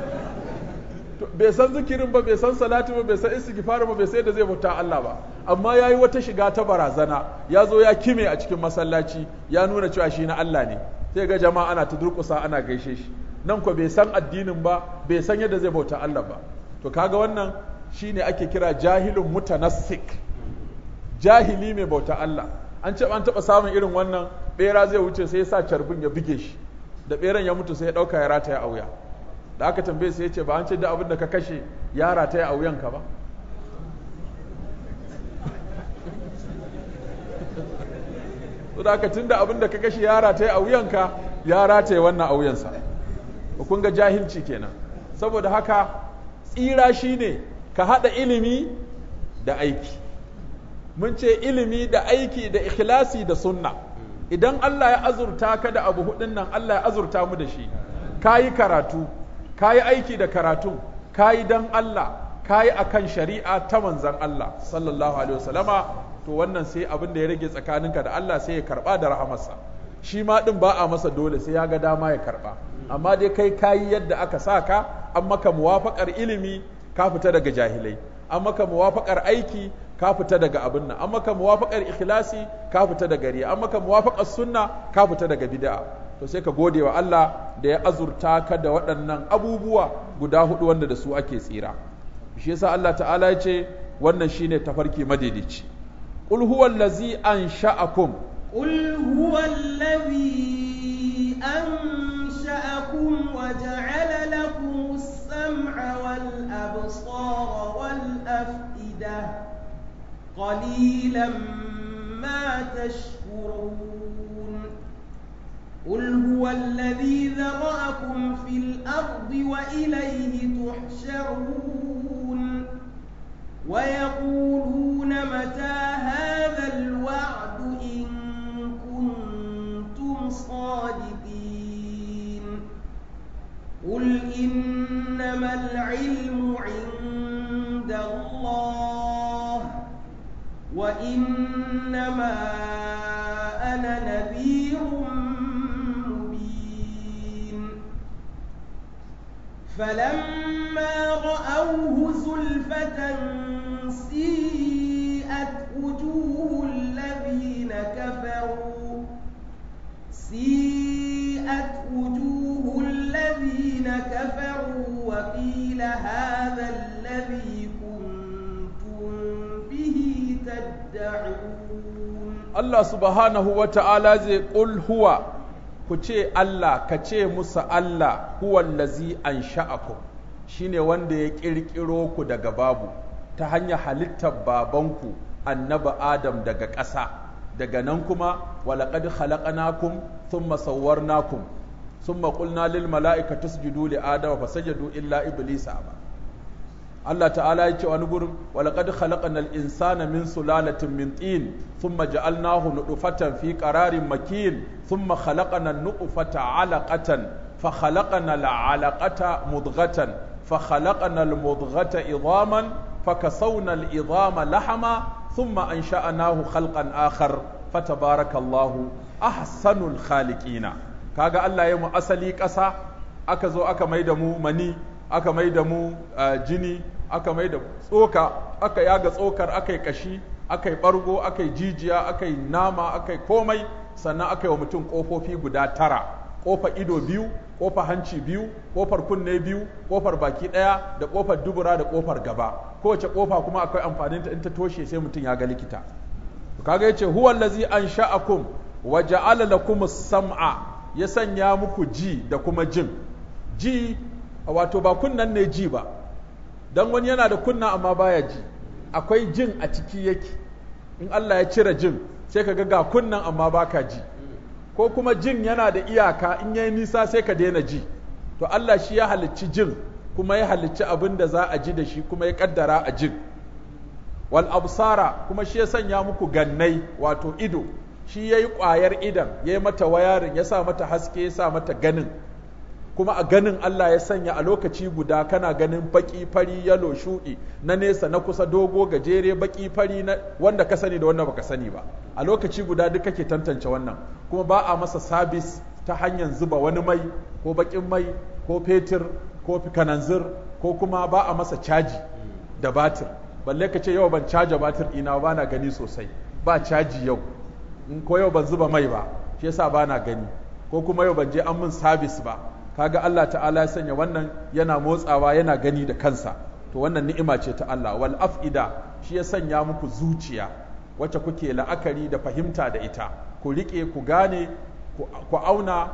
bai san zikirin ba bai san salati ba bai san istighfar ba bai sai da zai bauta Allah ba amma yayi wata shiga ta barazana ya zo ya kime a cikin masallaci ya nuna cewa shi na Allah ne sai ga jama'a ana ta durƙusa ana gaishe shi nan ko bai san addinin ba bai san yadda zai bauta Allah ba to kaga wannan shine ake kira jahilun mutanassik jahili mai bauta Allah an ce an taɓa samun irin wannan bera zai wuce sai ya sa carbin ya buge shi da beran ya mutu sai ya ɗauka ya rataya a wuya da aka tambaye sai ya ce ba an ce da abin da ka kashe ya rataya a wuyanka ba da aka tun da abin da ka kashe ya rataya a wuyanka ya rataya wannan a wuyansa kun ga jahilci kenan saboda haka tsira shine ka haɗa ilimi da aiki mun ce ilimi da aiki da ikhlasi da sunna idan Allah ya azurta ka da abu hudun nan Allah ya azurta mu da shi kayi karatu kayi aiki da karatun kayi dan Allah kayi akan shari'a ta manzan Allah sallallahu alaihi wasallama to wannan sai abin da ya rage tsakaninka da Allah sai ya karba da rahamarsa shi ma din ba a masa dole sai ya ga dama ya karba amma dai kai kayi yadda aka sa ka an maka muwafaqar ilimi ka fita daga jahilai an maka muwafaqar aiki ka fita daga abin nan an maka muwafaqar ikhlasi ka fita daga riya an maka muwafaqar sunna ka fita daga bid'a to sai ka gode wa Allah da ya azurta ka da waɗannan abubuwa guda hudu wanda da su ake tsira shi yasa Allah ta'ala ya ce wannan shine tafarki madaidaici qul huwa allazi ansha'akum قل هو الذي أنشأكم وجعل لكم السمع والأبصار والأفئدة قليلا ما تشكرون قل هو الذي ذرأكم في الأرض وإليه تحشرون ويقولون متى هذا الوعد إن كنتم صادقين قل إنما العلم عند الله وإنما أنا نذير مبين فلما رأوه زلفة سيئت وجوه الذين كفروا سيئت وجوه الذين كفروا وقيل هذا الذي كنتم به تدعون Allah subhanahu wa ta'ala zai ƙul huwa ku ce Allah ka ce musu Allah huwallazi an sha'akum shi ne wanda ya ƙirƙiro ku daga babu ta hanyar halittar babanku annaba Adam daga ƙasa daga nan kuma walaƙad khalaqnakum thumma sawwarnakum summa qulna lil mala'ikati isjudu li adama fasajadu illa iblisa aba Allah ta'ala ya ce wani gurin walaqad khalaqnal insana min sulalatin min tin thumma ja'alnahu nutfatan fi qararin makin thumma khalaqna an-nutfata 'alaqatan fa khalaqna al-'alaqata mudghatan fa khalaqna al-mudghata idhaman fa kasawna al-idhama lahama thumma ansha'nahu khalqan akhar fatabarakallahu ahsanul khaliqina kaga Allah ya mu asali ƙasa aka zo aka mai da mu mani aka mai da mu jini aka mai da tsoka aka yaga tsokar aka yi kashi aka yi ɓargo aka yi jijiya aka yi nama aka yi komai sannan aka yi wa mutum ƙofofi guda tara ƙofar ido biyu ƙofar hanci biyu ƙofar kunne biyu ƙofar baki ɗaya da ƙofar dubura da ƙofar gaba kowace ƙofa kuma akwai amfanin ta in ta toshe sai mutum ya ga likita kaga yace huwa allazi ansha'akum wa ja'ala lakum as-sam'a ya sanya muku ji da kuma jin ji wato ba kunnan ne ji ba dan wani yana da kunna amma baya ji akwai jin a ciki yake in Allah ya cire jin sai ka ga ga kunnan amma baka ji ko kuma jin yana da iyaka in yayi nisa sai ka daina ji to Allah shi ya halicci jin kuma ya halicci abin da za a ji da shi kuma ya kaddara a jin wal absara kuma shi ya sanya muku gannai wato ido shi ya yi ƙwayar idan ya yi mata wayarin ya sa mata haske ya sa mata ganin kuma a ganin Allah ya sanya a lokaci guda kana ganin baki fari yalo shuɗi na nesa na kusa dogo gajere baki fari na wanda ka sani da wanda baka sani ba a lokaci guda duk kake tantance wannan kuma ba a masa sabis ta hanyar zuba wani mai ko bakin mai ko fetur ko kananzir ko kuma ba a masa caji da batir balle ka ce yau ban caja batir ina ba na gani sosai ba caji yau in ko yau ban zuba mai ba shi yasa ba na gani ko kuma yau ban je an min sabis ba kaga Allah ta'ala ya sanya wannan yana motsawa yana gani da kansa to wannan ni'ima ce ta Allah wal af'ida shi ya sanya muku zuciya wacce kuke la'akari da fahimta da ita ku rike ku gane ku auna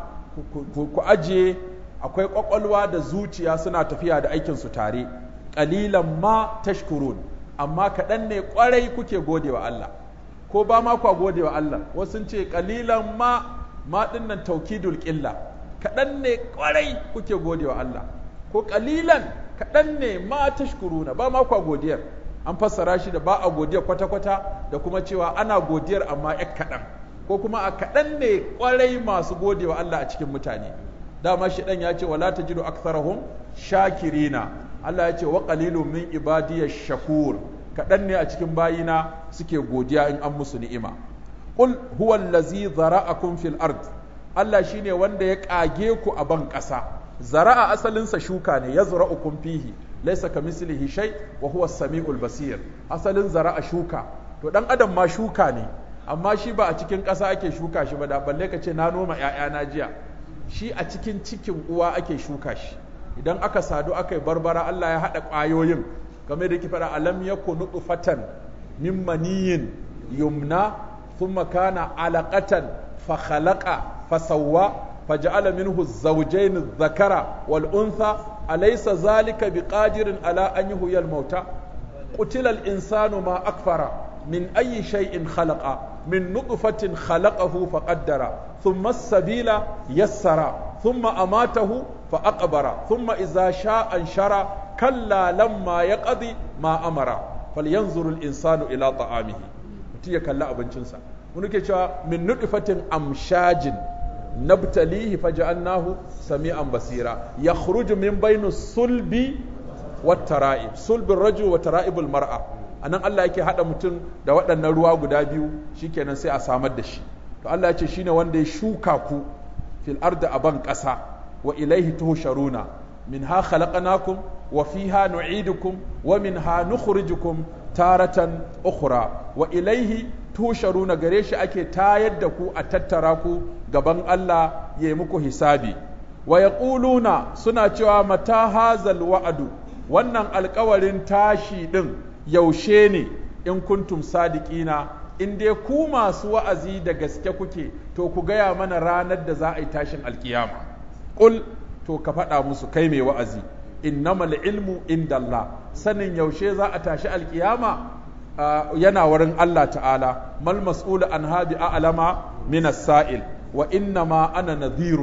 ku ajiye akwai kwakwalwa da zuciya suna tafiya da aikin su tare qalilan ma tashkurun amma kaɗan ne ƙwarai kuke gode wa Allah ko ba ma kwa gode wa Allah wasu ce ƙalilan ma ma ɗinnan taukidul ƙilla kaɗan ne ƙwarai kuke gode wa Allah ko ƙalilan kaɗan ne ma tashkuruna ba ma kwa godiyar an fassara shi da ba a godiyar kwata-kwata da kuma cewa ana godiyar amma yak kaɗan ko kuma a kaɗan ne ƙwarai masu gode wa Allah a cikin mutane dama shi ɗan ya ce wala tajidu aktharahum shakirina Allah ya ce wa qalilun min ibadiyash shakur kaɗan ne a cikin bayina suke godiya in an musu ni'ima qul huwa allazi zara'akum fil ard Allah shine wanda ya kage ku a ban ƙasa zara'a asalinsa shuka ne yazra'ukum fihi laysa kamislihi shay wa huwa as-sami'ul basir asalin zara'a shuka to dan adam ma shuka ne amma shi ba a cikin ƙasa ake shuka shi ba da balle ka ce na noma na jiya shi a cikin cikin uwa ake shuka shi idan aka sadu aka yi barbara Allah ya haɗa ƙwayoyin game da faɗa alam yakun nutfatan min maniyin yumna thumma kana alaqatan fa khalaqa fa sawwa faja'ala minhu az-zawjayn adh-dhakara wal untha alaysa zalika biqadirin ala an yuhyiya al-mauta qutila al-insanu ma akfara min ayyi shay'in khalaqa min nutfatin khalaqahu faqaddara thumma as-sabila yassara thumma amatahu fa aqbara thumma idza sha'a anshara kalla lamma ya ƙadi ma amara falyanzurul insanu ila ta'amihi mutum ya kalli abincinsa wani ke cewa min nuɗifatin amshajin nabtalihi faja'annahu sami'an basira yakhruju min bainu sulbi wat tara'ib sulbin rajul wa tara'ibul mar'a anan Allah yake hada mutum da waɗannan ruwa guda biyu shikenan sai a samar da shi to Allah ya ce shine wanda ya shuka ku fil ardi aban ƙasa wa ilaihi tuhsharuna minha khalaqnakum وفيها نعيدكم ومنها نخرجكم تارة أخرى وإليه تهشرون غريش أكي تايد دكو أتتراكو غبان الله يمكو حسابي ويقولون سنة متى هذا الوعد wannan alkawarin tashi ɗin yaushe ne in kuntum sadiqina in dai ku masu wa'azi da gaske kuke to ku gaya mana ranar da za a yi tashin alkiyama ƙul to ka faɗa musu kai mai wa'azi innamal ilmu inda Allah sanin yaushe za a tashi alkiyama yana wurin Allah ta'ala mal mas'ulu an habi a'lama min as-sa'il wa innama ana nadhirun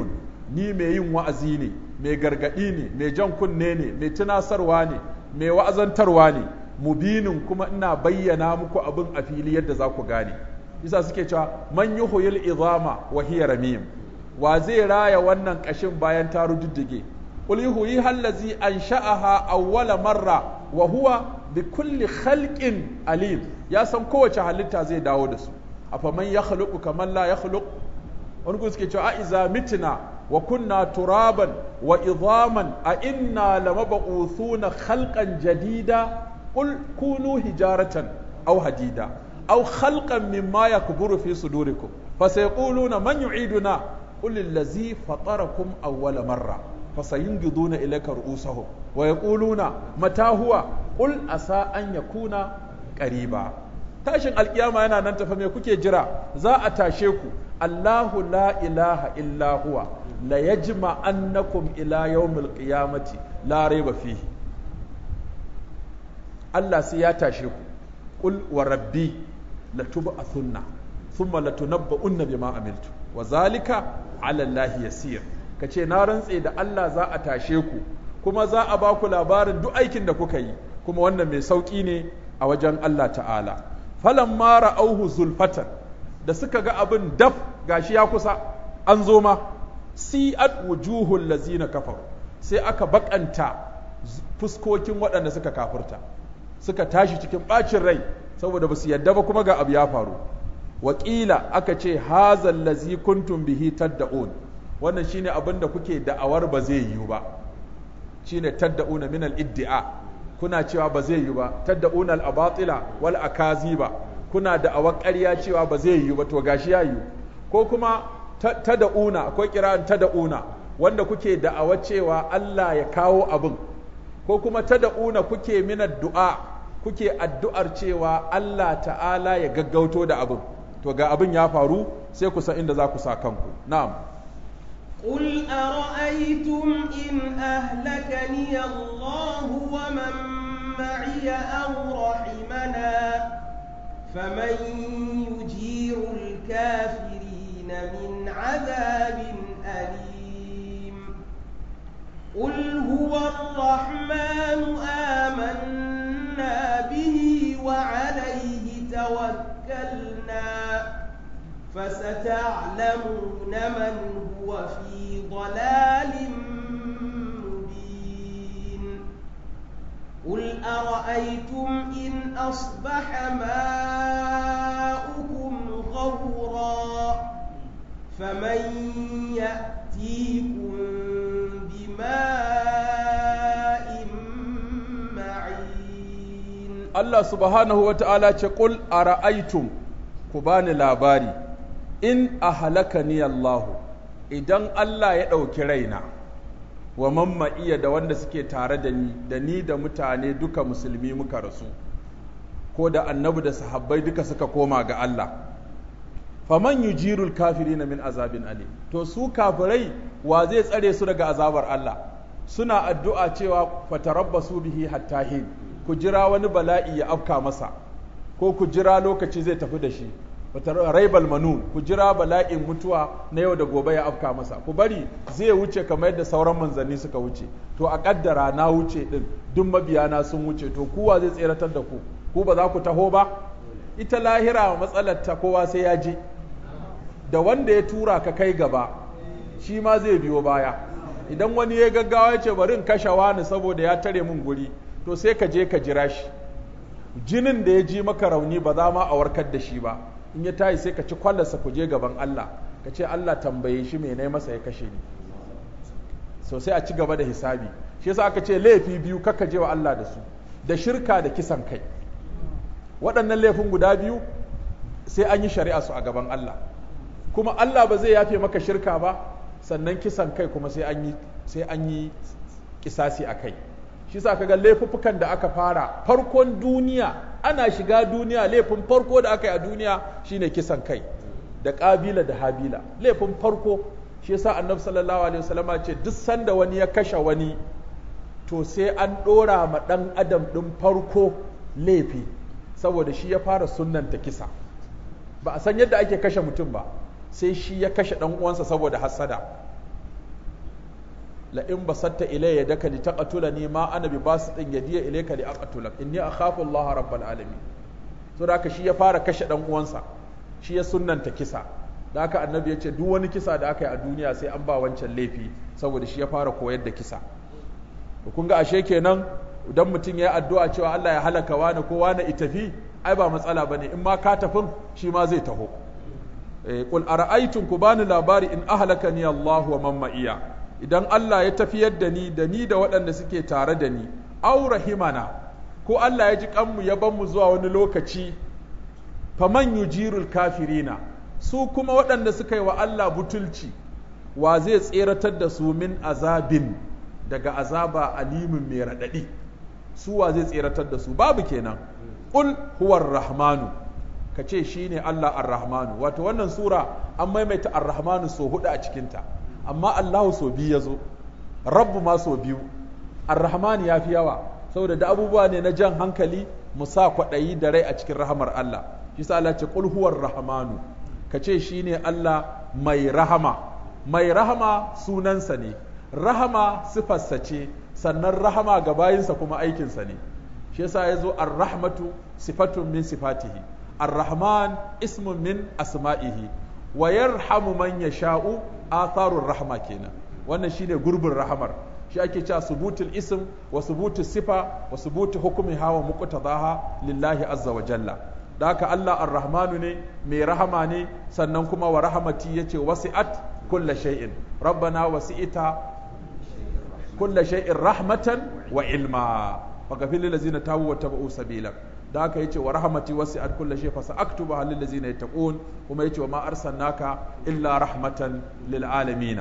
ni mai yin wa'azi ne mai gargadi ne mai jan kunne ne mai tunasarwa ne mai wa'azantarwa ne mubinin kuma ina bayyana muku abin a fili yadda za ku gane isa suke cewa man yuhyil izama wa hiya ramim wa zai raya wannan kashin bayan ta rujuddige qul yuhyi allazi ansha'aha awwala marra wa huwa bi kulli khalqin alim ya san kowace halitta zai dawo da su afa man yakhluqu kaman la yakhluq wani kuma suke cewa a iza mitna wa kunna turaban wa idhaman a inna lamab'uthuna khalqan jadida qul kunu hijaratan aw hadida aw khalqan mimma yakburu fi sudurikum fasayquluna man yu'iduna qul allazi fatarakum awwala marra fasayinghiduna ilayka ru'usahum wa yaquluna mata huwa qul asa an yakuna qariba tashin alkiyama yana nan tafa me kuke jira za a tashe ku Allahu la ilaha illa huwa la yajma annakum ila yawmil qiyamati la rayba fihi Allah sai ya tashe ku qul wa rabbi la tub'athunna thumma la tunabba'unna bima amiltu wa zalika ala Allah yasir kace na rantse da Allah za a tashe ku kuma za a ba ku labarin duk aikin da kuka yi kuma wannan mai sauki ne a wajen Allah ta'ala falamma ra'auhu zulfatan da suka ga abin daf gashi ya kusa an zo ma si'at wujuhul lazina kafaru sai aka bakanta fuskokin waɗanda suka kafirta suka tashi cikin ɓacin rai saboda basu yadda ba kuma ga abu ya faru wakila aka ce hazal lazi kuntum bihi tadda'un wannan shine abin da kuke da'awar ba zai yiwu ba shine tadda'una min al-iddia kuna cewa ba zai yiwu ba tadda'una al-abatila wal akaziba kuna da'awar ƙarya cewa ba zai yiwu ba to gashi ya yiwu ko kuma tada'una akwai kira'an tada'una wanda kuke da'awar cewa Allah ya kawo abin ko kuma tada'una kuke min du'a kuke addu'ar cewa Allah ta'ala ya gaggauto da abin to ga abin ya faru sai ku san inda za ku sa kanku na'am قل أرأيتم إن أهلكني الله ومن معي أو رحمنا فمن يجير الكافرين من عذاب أليم قل هو الرحمن آمنا به وعليه توكلنا فستعلمون من هو في ضلال مبين قل أرأيتم إن أصبح ماؤكم غورا فمن يأتيكم بماء معين Allah subhanahu wa ta'ala ce ƙul a ra'aitum ku bani labari in a halaka ni Allahu idan Allah ya ɗauki raina wa mamma iya da wanda suke tare da ni da ni da mutane duka musulmi muka rasu ko da annabi da sahabbai duka suka koma ga Allah faman yujirul kafirina min azabin alim to su kafirai wa zai tsare su daga azabar Allah suna addu'a cewa fatarabbasu bihi hatta hin ku jira wani bala'i ya afka masa ko ku jira lokaci zai tafi da shi raibal manun ku jira bala'in mutuwa na yau da gobe ya afka masa ku bari zai wuce kamar yadda sauran manzanni suka wuce to a kaddara na wuce din duk mabiyana sun wuce to kuwa zai tseratar da ku ku ba za ku taho ba ita lahira matsalar ta kowa sai ya je da wanda ya tura ka kai gaba shi ma zai biyo baya idan wani ya gaggawa ya ce bari in kashe wani saboda ya tare min guri to sai ka je ka jira shi jinin da ya ji maka rauni ba za ma a warkar da shi ba in ya tayi sai ka ci kwallarsa ku je gaban Allah ka ce Allah tambaye shi me ne masa ya kashe ni so sai a ci gaba da hisabi shi yasa aka ce laifi biyu kaka je wa Allah da su da shirka da kisan kai waɗannan laifin guda biyu sai an yi shari'a su a gaban Allah kuma Allah ba zai yafe maka shirka ba sannan kisan kai kuma sai an yi sai an yi kisasi a kai shi sa kaga laifuffukan da aka fara farkon duniya ana shiga duniya laifin farko da aka yi a duniya shine kisan kai da kabila da habila laifin farko shi yasa annabi sallallahu alaihi wasallama ce duk sanda wani ya kashe wani to sai an dora ma dan adam din farko laifi saboda shi ya fara sunnanta kisa ba a san yadda ake kashe mutum ba sai shi ya kashe dan uwansa saboda hasada la in basatta ilayya daka li taqtulani ma ana bi basitin yadiya ilayka li aqtulak inni akhafu Allah rabbal alamin so da haka shi ya fara kashe dan uwansa shi ya sunnanta kisa da haka annabi ya ce duk wani kisa da aka yi a duniya sai an ba wancan laifi saboda shi ya fara koyar da kisa kun ga ashe kenan idan mutum ya yi addu'a cewa Allah ya halaka wani ko wani itafi ai ba matsala bane in ma ka tafin shi ma zai taho qul ara'aytum ku bani labari in ahlakani Allah wa man ma'iya idan Allah ya tafiyar da ni da ni da waɗanda suke tare da ni aw rahimana ko Allah ya ji kanmu ya ban mu zuwa wani lokaci faman yujirul kafirina su kuma waɗanda suka yi wa Allah butulci wa zai tseratar da su min azabin daga azaba alimin mai raɗaɗi su wa zai tseratar da su babu kenan ƙul huwar rahmanu ka ce shi ne Allah ar-rahmanu wato wannan sura an maimaita ar-rahmanu so hudu a cikinta amma Allahu so biyu ya zo rabbu ma so biyu ar-rahmanu ya fi yawa saboda da abubuwa ne na jan hankali mu sa kwaɗayi da rai a cikin rahamar Allah shi sa Allah ce qul huwar rahmanu ka ce shi ne Allah mai rahama mai rahama sunansa ne rahama sifarsa ce sannan rahama ga bayinsa kuma aikinsa ne shi yasa ya zo ar-rahmatu sifatun min sifatihi ar-rahman ismun min asma'ihi wa yarhamu man yasha'u atharur rahma kenan wannan shine gurbin rahamar shi ake cewa subutul ism wa subutul sifa wa subutu hukmiha wa muqtadaha lillahi azza wa jalla da haka Allah ar-rahmanu ne mai rahama ne sannan kuma wa rahamati yace wasi'at kulla shay'in rabbana wasi'ita kulla shay'in rahmatan wa ilma faghfir lil ladzina tabu wa tabu sabila da haka yace wa rahmati wasi'at kulla shay fa sa'aktubu lil ladzina yattaqun kuma yace wa ma arsalnaka illa rahmatan lil alamin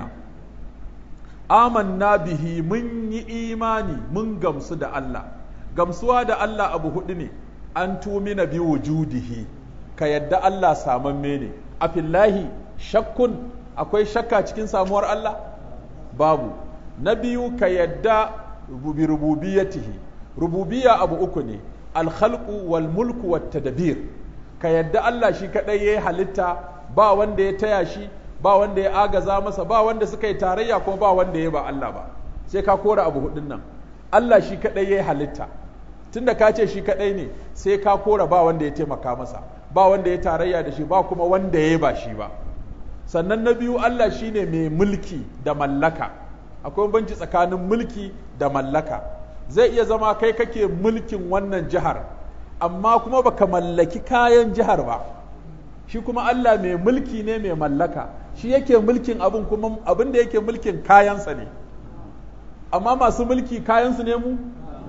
amanna bihi mun yi imani mun gamsu da Allah gamsuwa da Allah abu hudu ne an tumina bi wujudihi ka yadda Allah samamme ne a fillahi shakkun akwai shakka cikin samuwar Allah babu na biyu ka yadda bi rububiyatihi rububiyya abu uku ne alkhalqu wal mulku wat tadbir ka yadda Allah shi kadai yayi halitta ba wanda ya taya shi ba wanda ya agaza masa ba wanda suka yi tarayya kuma ba wanda ya ba Allah ba sai ka kora abu hudun nan Allah shi kadai yayi halitta tunda ka ce shi kadai ne sai ka kora ba wanda ya taimaka masa ba wanda ya tarayya da shi ba kuma wanda ya ba shi ba sannan na biyu Allah shine mai mulki da mallaka akwai banci tsakanin mulki da mallaka zai iya zama kai kake mulkin wannan jihar amma kuma baka mallaki kayan jihar ba shi kuma Allah mai mulki ne mai mallaka shi yake mulkin abin kuma abin da yake mulkin kayansa ne amma masu mulki kayansu ne mu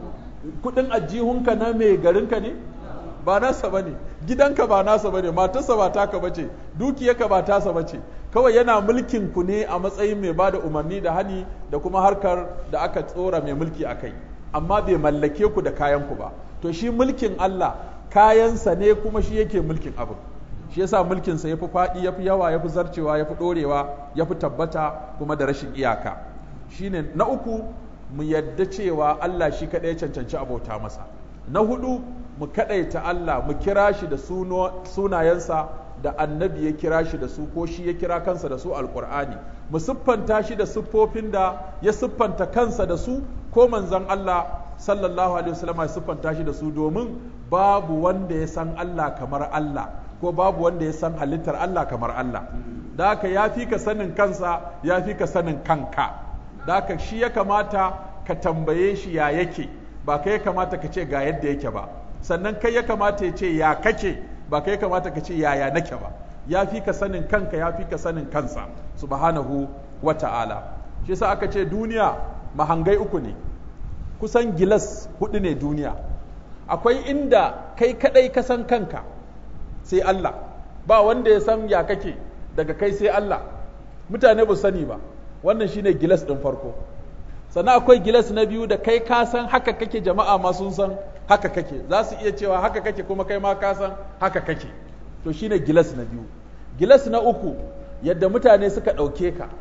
kudin ajihunka na mai garinka ne ba nasa bane gidanka ba nasa bane matarsa ba taka bace dukiyarka ba tasa bace kawai yana mulkin ku ne a matsayin mai bada umarni da hani da kuma harkar da aka tsora mai mulki a kai amma bai mallake ku da kayan ku ba to shi mulkin Allah kayansa ne kuma shi yake mulkin abin shi yasa mulkinsa yafi faɗi yafi yawa yafi zarcewa yafi ɗorewa yafi tabbata kuma da rashin iyaka shine na uku mu yadda cewa Allah shi kaɗai cancanci abota masa na hudu mu kaɗaita Allah mu kira shi da sunayensa da annabi ya kira shi da su ko shi ya kira kansa da su alkur'ani mu siffanta shi da siffofin da ya siffanta kansa da su ko manzon Allah sallallahu alaihi wasallam ya siffanta shi da su domin babu wanda ya san Allah kamar Allah ko babu wanda ya san halittar Allah kamar Allah da haka ya fi ka sanin kansa ya fi ka sanin kanka da haka shi ya kamata ka tambaye shi ya yake ba kai ya kamata ka ce ga yadda yake ba sannan kai ya kamata ya ce ya kake ba kai ya kamata ka ce yaya nake ba ya fi ka sanin kanka ya fi ka sanin kansa subhanahu wa ta'ala shi yasa aka ce duniya mahangai uku ne kusan gilas hudu ne duniya akwai inda kai kadai ka san kanka sai Allah ba wanda ya san ya kake daga kai sai Allah mutane ba sani ba wannan shine gilas ɗin farko sannan akwai gilas na biyu da kai ka san haka kake jama'a ma sun san haka kake za su iya cewa haka kake kuma kai ma ka san haka kake to shine gilas na biyu gilas na uku yadda mutane suka ɗauke ka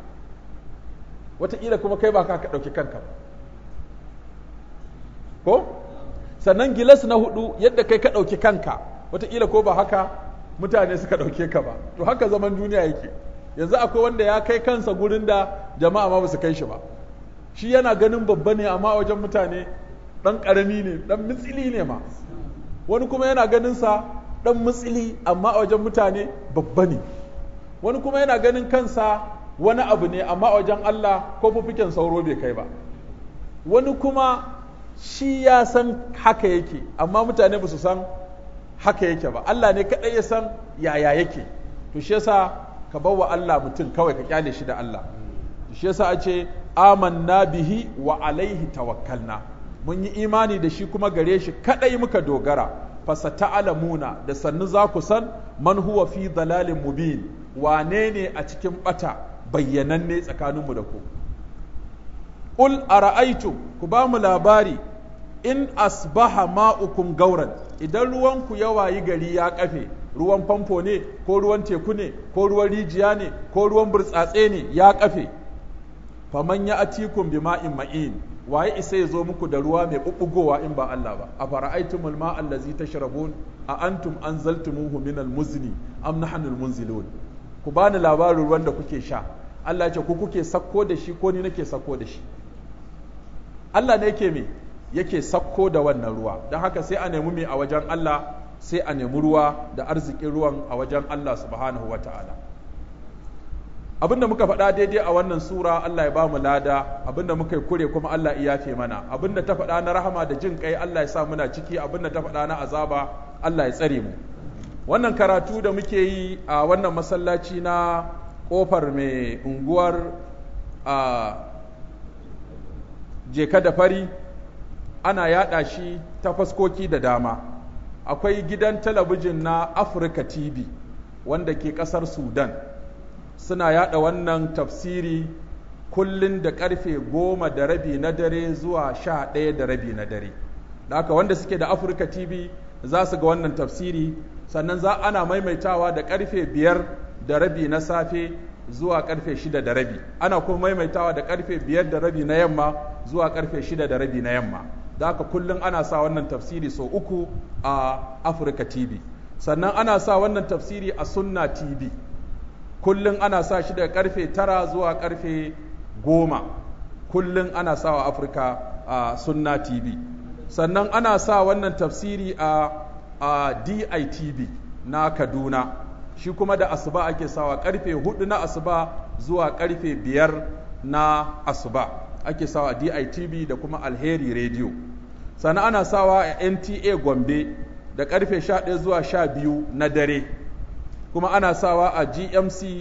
wataƙila kuma kai ba ka ka ɗauki kanka ba ko sannan gilas na hudu yadda kai ka ɗauki kanka wataƙila ko ba haka mutane suka ɗauke ka ba to haka zaman duniya yake yanzu akwai wanda ya kai kansa gurin da jama'a ma ba su kai shi ba shi yana ganin babba ne amma a wajen mutane ɗan ƙarami ne ɗan mitsili ne ma wani kuma yana ganin sa ɗan mitsili amma a wajen mutane babba ne wani kuma yana ganin kansa wani abu ne amma a wajen Allah ko fufiken sauro bai kai ba wani kuma shi ya san haka yake amma mutane ba su san haka yake ba Allah ne kaɗai ya san yaya yake to shi yasa ka bawa Allah mutum kawai ka kyale shi da Allah shi yasa a ce amanna bihi wa alaihi tawakkalna mun yi imani da shi kuma gare shi kaɗai muka dogara fasata'alamuna da sannu za ku san man huwa fi dalalin mubin wane ne a cikin bata bayyananne tsakaninmu da ku Ul ara'aytum ku ba mu labari in asbaha ma'ukum gauran idan ruwanku ya wayi gari ya kafe ruwan famfo ne ko ruwan teku ne ko ruwan rijiya ne ko ruwan burtsatse ne ya kafe faman ya atikum bima'in ma'in waye isa ya zo muku da ruwa mai bubbugowa in ba Allah ba a fara'aitumul ma'a allazi tashrabun a antum anzaltumuhu minal muzni am nahnul munzilun ku bani labarin ruwan da kuke sha Allah ya ce ku kuke sakko da shi ko ni nake sakko da shi Allah ne yake me yake sakko da wannan ruwa don haka sai a nemi me a wajen Allah sai a nemi ruwa da arzikin ruwan a wajen Allah subhanahu wata'ala abinda muka faɗa daidai a wannan sura Allah ya ba mu lada abinda muka yi kure kuma Allah ya yafe mana abinda ta faɗa na rahama da jin kai Allah ya sa muna ciki abinda ta faɗa na azaba Allah ya tsare mu wannan karatu da muke yi a wannan masallaci na kofar mai unguwar a jeka da fari ana yada shi ta faskoki da dama akwai gidan talabijin na Africa TV wanda ke kasar Sudan suna yada wannan tafsiri kullun da karfe goma da rabi na dare zuwa sha ɗaya da rabi na dare da haka wanda suke da Africa TV za su ga wannan tafsiri sannan za ana maimaitawa da karfe biyar da rabi na safe zuwa karfe shida da rabi ana kuma maimaitawa da karfe biyar da rabi na yamma zuwa karfe shida da rabi na yamma da haka kullum ana sa wannan tafsiri sau uku a Africa TV sannan ana sa wannan tafsiri a Sunna TV kullum ana sa shi daga karfe tara zuwa karfe goma kullum ana sa wa Africa a Sunna TV sannan ana sa wannan tafsiri a a DITV na Kaduna shi kuma da asuba ake sawa karfe hudu na asuba zuwa karfe biyar na asuba ake sawa a DITV da kuma Alheri Radio sannan ana sawa a NTA Gombe da karfe 11 zuwa 12 na dare kuma ana sawa a GMC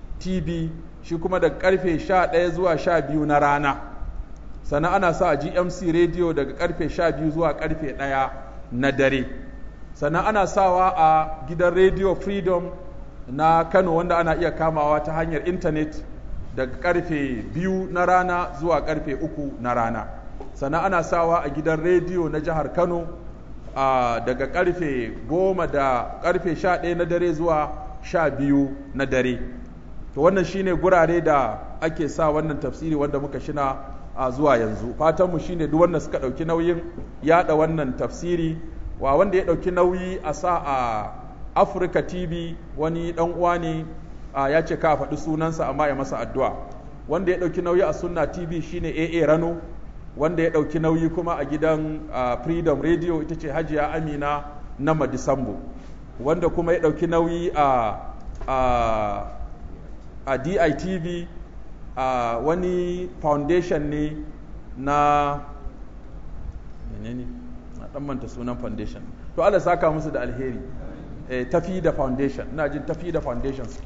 TV shi kuma da karfe 11 zuwa 12 na rana sannan ana sa a GMC Radio daga karfe 12 zuwa karfe 1 na dare sannan ana sawa a gidan Radio Freedom na Kano wanda ana iya kamawa ta hanyar intanet daga karfe biyu na rana zuwa karfe uku na rana sannan ana sawa a gidan rediyo na jihar Kano a daga karfe goma da karfe sha ɗaya na dare zuwa sha biyu na dare to wannan shine gurare da ake sa wannan tafsiri wanda muka shina a zuwa yanzu fatanmu shine duk wanda suka ɗauki nauyin yaɗa wannan tafsiri wa wanda ya ɗauki nauyi a sa a Africa TV wani ɗan uwa ne ya ce ka faɗi sunansa amma ya masa addu'a wanda ya ɗauki nauyi a Sunna TV shine AA Rano wanda ya ɗauki nauyi kuma a gidan Freedom Radio ita ce Hajiya Amina na Madisambo wanda kuma ya ɗauki nauyi a a, a DITV a wani foundation ne na menene na ɗan manta sunan foundation to Allah saka musu da alheri eh, tafi da foundation ina jin tafi da foundation suke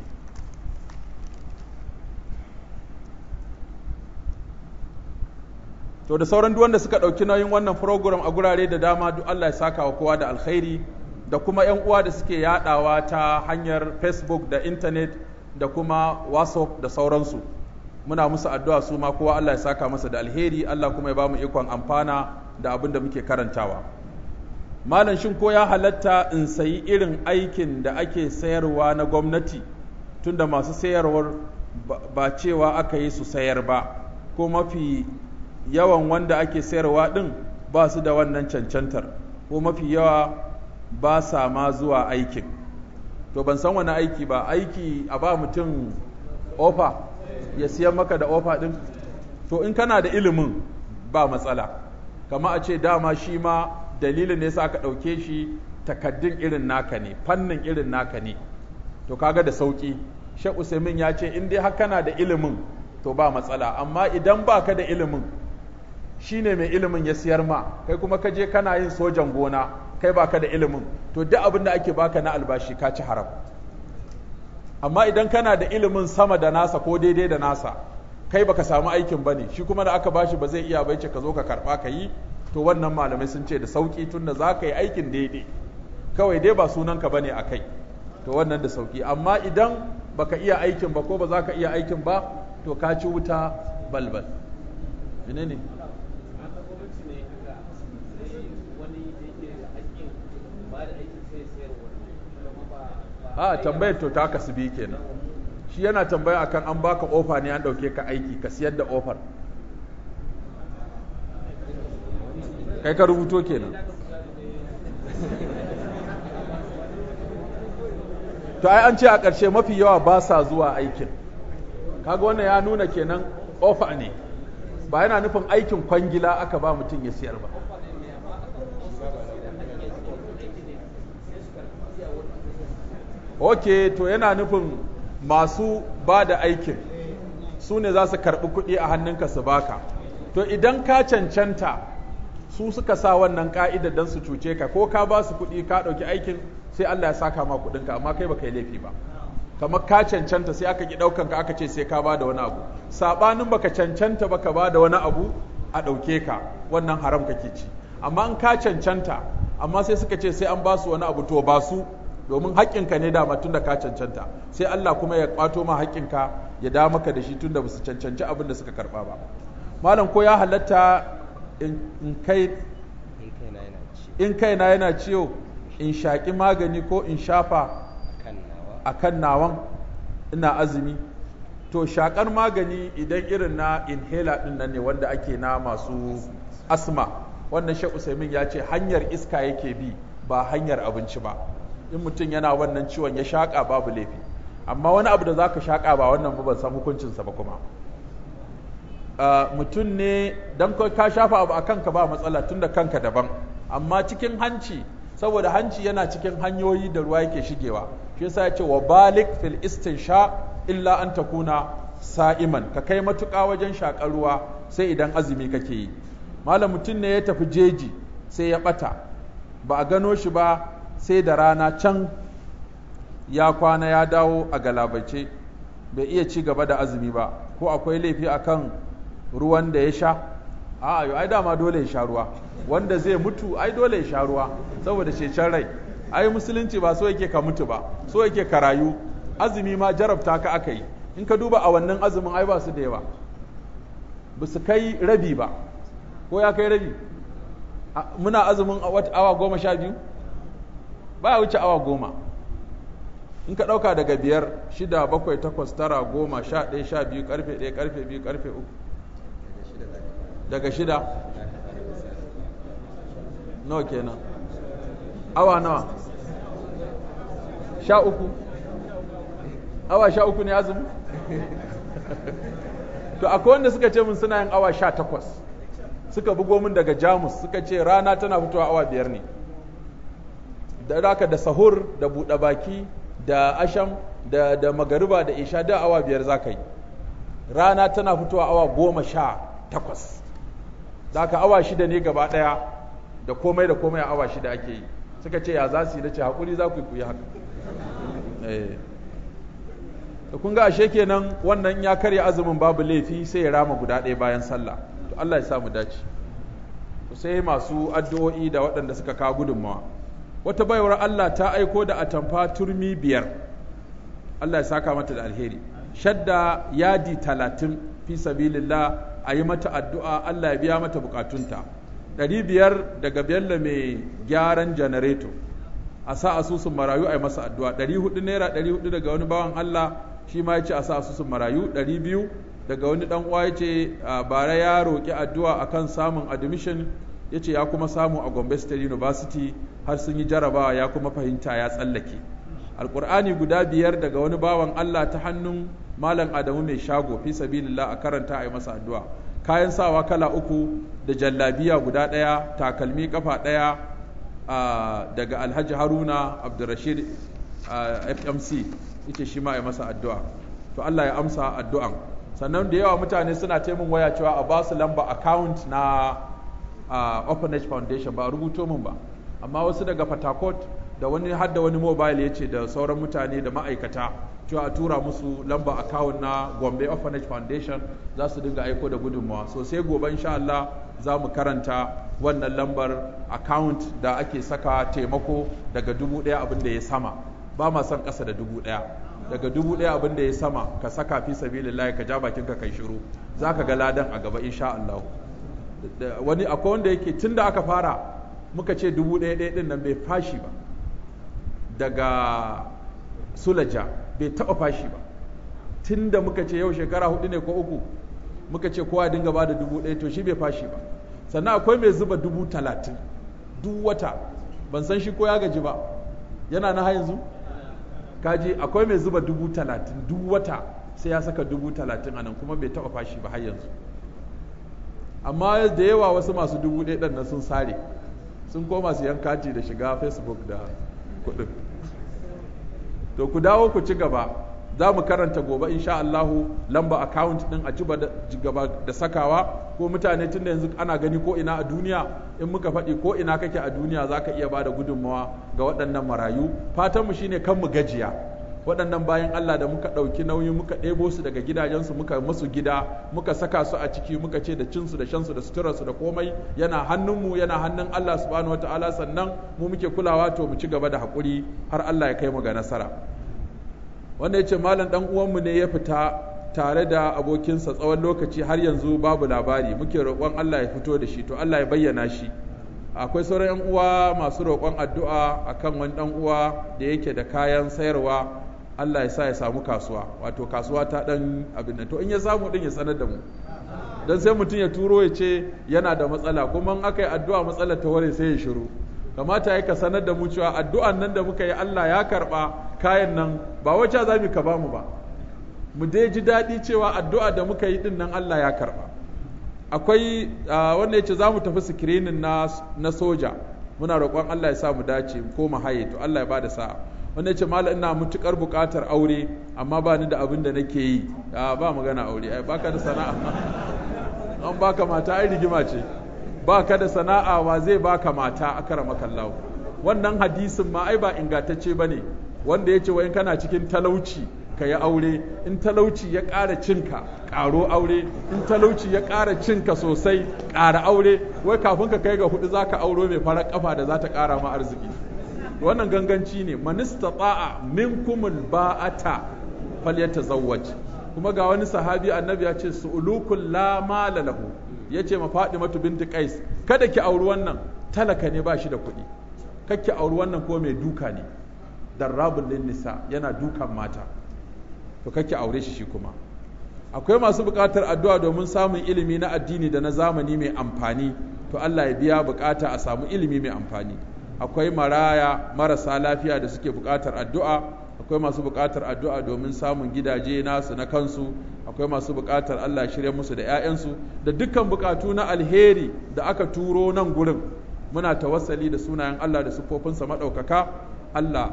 to da sauran duk wanda suka ɗauki nauyin wannan program a gurare da dama duk Allah ya saka wa kowa da alkhairi da kuma 'yan uwa da suke yadawa ta hanyar facebook da internet da kuma whatsapp da sauransu muna musu addu'a su ma kowa Allah ya saka masa da alheri Allah kuma ya ba mu ikon amfana da abin da muke karantawa malam shin ko ya halatta in sayi irin aikin da ake sayarwa na gwamnati tunda masu sayarwar ba cewa aka yi su sayar ba ko mafi yawan wanda ake sayarwa ɗin ba su da wannan cancantar ko mafi yawa ba sa ma zuwa aikin to ban san wani aiki ba aiki a ba mutum ofa ya siyan maka da ofa ɗin to in kana da ilimin ba matsala kama a ce dama shi ma dalilin ne sa aka ɗauke shi takaddun irin naka ne fannin irin naka ne to kaga da sauki Sheikh Usaimin ya ce in dai har kana da ilimin to ba matsala amma idan baka da ilimin shine mai ilimin ya siyar ma kai kuma ka je kana yin sojan gona kai baka da ilimin to duk abin da ake baka na albashi ka ci haram amma idan kana da ilimin sama da nasa ko daidai da nasa kai baka samu aikin bane shi kuma da aka bashi ba zai iya bai ce ka zo ka karba ka yi to wannan malamai sun ce da sauki tunda za ka yi aikin daidai kawai dai ba sunanka bane a kai to wannan da sauki amma idan baka iya aikin ba ko ba za ka iya aikin ba to ka ci wuta balbal menene a tambayar to ta kasu bi kenan shi yana tambaya akan an baka ofa ne an dauke ka aiki ka siyar da ofar kai ka rubuto kenan to ai an ce a ƙarshe mafi yawa ba sa zuwa aikin kaga wannan ya nuna kenan ofa ne ba yana nufin aikin kwangila aka ba mutum ya siyar ba ok to yana nufin masu ba da aikin su ne za su karɓi kuɗi a hannunka su baka to idan ka cancanta su suka sa wannan ka'ida don su cuce ka ko ka ba su kuɗi ka ɗauki aikin sai Allah ya saka ma kuɗinka amma kai baka yi laifi ba kamar ka cancanta sai aka ki ɗaukan ka aka ce sai ka ba da wani abu saɓanin baka cancanta baka ba da wani abu a ɗauke ka wannan haram kake ci amma in ka cancanta amma sai suka ce sai an ba su wani abu to ba su domin haƙƙinka ne dama tun da ka cancanta sai Allah kuma ya ƙwato ma haƙƙinka ya da maka da shi tun da ba su cancanci abin da suka karɓa ba malam ko ya halatta in kai in kaina yana ciwo in shaƙi magani ko in shafa a kan nawan ina azumi to shaƙar magani idan irin na inhaler ɗin nan ne wanda ake na masu asma wannan shek usaimin ya ce hanyar iska yake bi ba hanyar abinci ba in mutum yana wannan ciwon ya shaƙa babu laifi amma wani abu da za ka shaƙa ba wannan ba ban san hukuncinsa ba kuma mutum ne don ka shafa abu a kanka ba matsala tun da kanka daban amma cikin hanci saboda hanci yana cikin hanyoyi da ruwa yake shigewa shi yasa ya ce wa balik fil istinsha illa an takuna sa'iman ka kai matuƙa wajen shaƙar ruwa sai idan azumi kake yi malam mutum ne ya tafi jeji sai ya ɓata ba a gano shi ba sai da rana can ya kwana ya dawo a galabace bai iya ci gaba da azumi ba ko akwai laifi akan ruwan da ya sha a ai dama dole ya sha ruwa wanda zai mutu ai dole ya sha ruwa saboda cecen rai ai musulunci ba so yake ka mutu ba so yake ka rayu azumi ma jarabta ka aka yi in ka duba a wannan azumin ai ba su da yawa ba su kai rabi ba ko ya kai rabi muna azumin awa goma sha biyu ba ya wuce awa goma in ka ɗauka daga biyar shida bakwai takwas tara goma sha ɗaya sha biyu ƙarfe ɗaya ƙarfe biyu ƙarfe uku daga shida nawa kenan awa nawa sha uku awa sha uku ne azumi to akwai wanda suka ce mun suna yin awa sha takwas suka bugo min daga jamus suka ce rana tana fitowa awa biyar ne da raka da sahur da buɗe baki da asham da, da magariba da isha da awa biyar za ka yi rana tana fitowa awa goma sha takwas da ka awa shida ne gaba ɗaya da komai da komai a awa shida ake yi suka ce ya za su yi da ce haƙuri za ku yi ku yi haka da kun ga ashe kenan wannan ya karya azumin babu laifi sai ya rama guda ɗaya bayan sallah to Allah ya samu dace sai masu addu'o'i da waɗanda suka kawo gudunmawa wata baiwar Allah ta aiko da atamfa turmi biyar Allah ya saka mata da alheri shadda yadi talatin fi sabilillah a yi mata addu'a Allah ya biya mata bukatunta ɗari biyar daga bello mai gyaran janareto a sa asusun marayu a yi masa addu'a ɗari hudu naira ɗari hudu daga wani bawan Allah shi ma ya ce a sa asusun marayu ɗari biyu daga wani ɗan uwa ya ce bara ya roƙi addu'a akan samun admission ya ce ya kuma samu a Gombe State University har sun yi jarabawa ya kuma fahimta ya tsallake alƙur'ani guda biyar daga wani bawan Allah ta hannun malam Adamu mai shago fi sabilillah a karanta a yi masa addu'a kayan sawa kala uku da jallabiya guda ɗaya takalmi kafa ɗaya daga alhaji haruna abdurrashid fmc ita shi ma ya masa addu'a to allah ya amsa addu'an sannan da yawa mutane suna taimun waya cewa a ba su lamba account na orphanage foundation ba rubuto min ba amma wasu daga fatakot da wani hadda wani mobile ya ce da sauran mutane da ma'aikata cewa a tura musu lamba account na gombe orphanage foundation za su dinga aiko da gudunmawa so sai gobe insha Allah za mu karanta wannan lambar account da ake saka taimako daga dubu ɗaya abin da ya sama ba ma son ƙasa da dubu ɗaya daga dubu ɗaya abin da ya sama ka saka fi sabilillahi ka ja bakin ka kai shiru za ka ga ladan a gaba insha Allah wani akwai wanda yake tun da aka fara muka ce dubu ɗaya ɗaya ɗin nan bai fashi ba daga sulaja bai taɓa fashi ba tun da muka ce yau shekara hudu ne ko uku muka ce kowa dinga ba da dubu ɗaya to shi bai fashi ba sannan akwai mai zuba dubu talatin duk wata ban san shi ko ya gaji ba yana na yanzu kaji akwai mai zuba dubu talatin duk wata sai ya saka dubu talatin a nan kuma bai taɓa fashi ba har yanzu amma da yawa wasu masu dubu ɗaya ɗan nan sun sare sun koma su yan kati da shiga facebook da kuɗin to ku dawo ku ci gaba za mu karanta gobe insha Allahu lamba account din a ci gaba da sakawa ko mutane tunda yanzu ana gani ko ina a duniya in muka faɗi ko ina kake a duniya za ka iya ba da gudunmawa ga waɗannan marayu fatanmu shine kan mu gajiya waɗannan bayan Allah da muka ɗauki nauyi muka ɗebo su daga gidajensu muka musu gida muka saka su a ciki muka ce da cinsu da shansu da suturarsu da komai yana hannunmu yana hannun Allah subhanahu wataala sannan mu muke kulawa to mu ci gaba da haƙuri har Allah ya kai mu ga nasara wanda ya ce malam ɗan uwanmu ne ya fita tare da abokinsa tsawon lokaci har yanzu babu labari muke roƙon Allah ya fito da shi to Allah ya bayyana shi akwai sauran 'yan uwa masu roƙon addu'a akan wani ɗan uwa da yake da kayan sayarwa Allah ya sa ya samu kasuwa wato kasuwa ta ɗan abin nan to in ya samu ɗin ya sanar da mu don sai mutum ya turo ya ce yana da matsala kuma in aka yi addu'a matsalar ta ware sai ya shiru kamata ya ka sanar da mu cewa addu'an nan da muka yi Allah ya karɓa kayan nan ba wacce za mu ka ba mu ba mu dai ji daɗi cewa addu'a da muka yi ɗin nan Allah ya karɓa akwai wanda ya ce za mu tafi sikirinin na soja muna roƙon Allah ya sa mu dace ko mu haye to Allah ya ba da sa'a wanda ya ce mala ina mutukar buƙatar aure amma ba ni da abin da nake yi ba magana aure ai baka da sana'a an baka mata ai rigima ce baka da sana'a wa zai baka mata akara makallahu wannan hadisin ma ai ba ingantacce bane wanda ya ce wa in kana cikin talauci ka yi aure in talauci ya ƙara cinka ƙaro aure in talauci ya ƙara cinka sosai ƙara aure wai kafin ka kai ga hudu za ka auro mai farar ƙafa da za ta ƙara ma arziki wannan ganganci ne manista ta'a minkumul ba'ata falyatazawwaj kuma ga wani sahabi annabi ya ce su'ulukul la mala lahu yace ma Fatimatu binti Qais kada ki auri wannan talaka ne ba shi da kuɗi kakki auri wannan ko mai duka ne darrabul lin nisa yana dukan mata to kake aure shi shi kuma akwai masu buƙatar addu'a domin samun ilimi na addini da na zamani mai amfani to Allah ya biya buƙata a samu ilimi mai amfani akwai maraya marasa lafiya da suke buƙatar addu'a akwai masu buƙatar addu'a domin samun gidaje nasu na kansu akwai masu buƙatar Allah shirya musu da 'ya'yansu da dukkan buƙatu na alheri da aka turo nan gurin muna tawassali da sunayen Allah da sufofinsa maɗaukaka Allah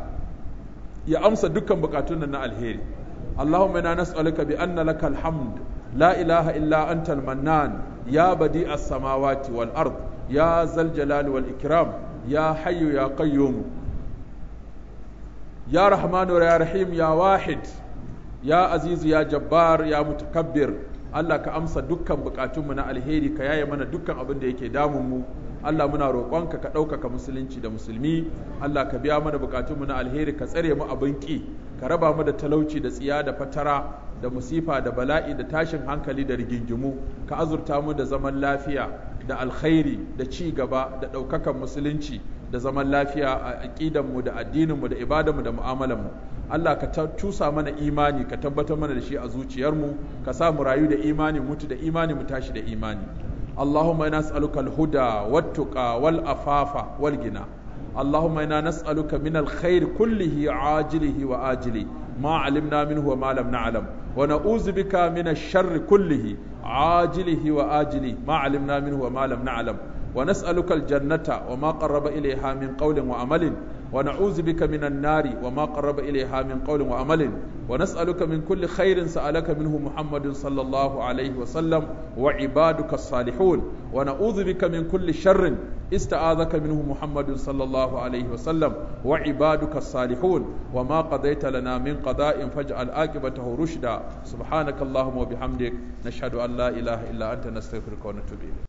ya amsa dukkan buƙatun nan na alheri اللهم انا نسالك بان لك الحمد لا اله الا انت المنان يا بديع السماوات والارض يا ذا الجلال والاكرام يا حي يا قيوم يا رحمن يا رحيم يا واحد يا عزيز يا جبار يا متكبر Allah ka amsa dukkan bukatunmu na alheri ka yaye mana dukkan abin da yake damun mu Allah muna roƙonka ka ɗaukaka musulunci da musulmi Allah ka biya mana bukatunmu na alheri ka tsare mu abin ƙi ka raba mu da talauci da tsiya da fatara da musifa da bala'i da tashin hankali da rigingimu ka azurta mu da zaman lafiya da alkhairi da ci gaba da ɗaukakan musulunci da zaman lafiya a aƙidanmu da addininmu da ibadanmu da mu'amalanmu Allah ka cusa mana imani ka tabbatar mana da shi a zuciyarmu ka sa mu rayu da imani mutu da imani mu tashi da imani اللهم إنا نسألك الهدى والتقى والأفاف والغنى اللهم إنا نسألك من الخير كله عاجله وآجله ما علمنا منه وما لم نعلم ونعوذ بك من الشر كله عاجله وآجله ما علمنا منه وما لم نعلم ونسألك الجنة وما قرب إليها من قول وعمل ونعوذ بك من النار وما قرب إليها من قول وعمل ونسألك من كل خير سألك منه محمد صلى الله عليه وسلم وعبادك الصالحون ونعوذ بك من كل شر استعاذك منه محمد صلى الله عليه وسلم وعبادك الصالحون وما قضيت لنا من قضاء فاجعل عاقبته رشدا سبحانك اللهم وبحمدك نشهد أن لا إله إلا أنت نستغفرك ونتوب إليك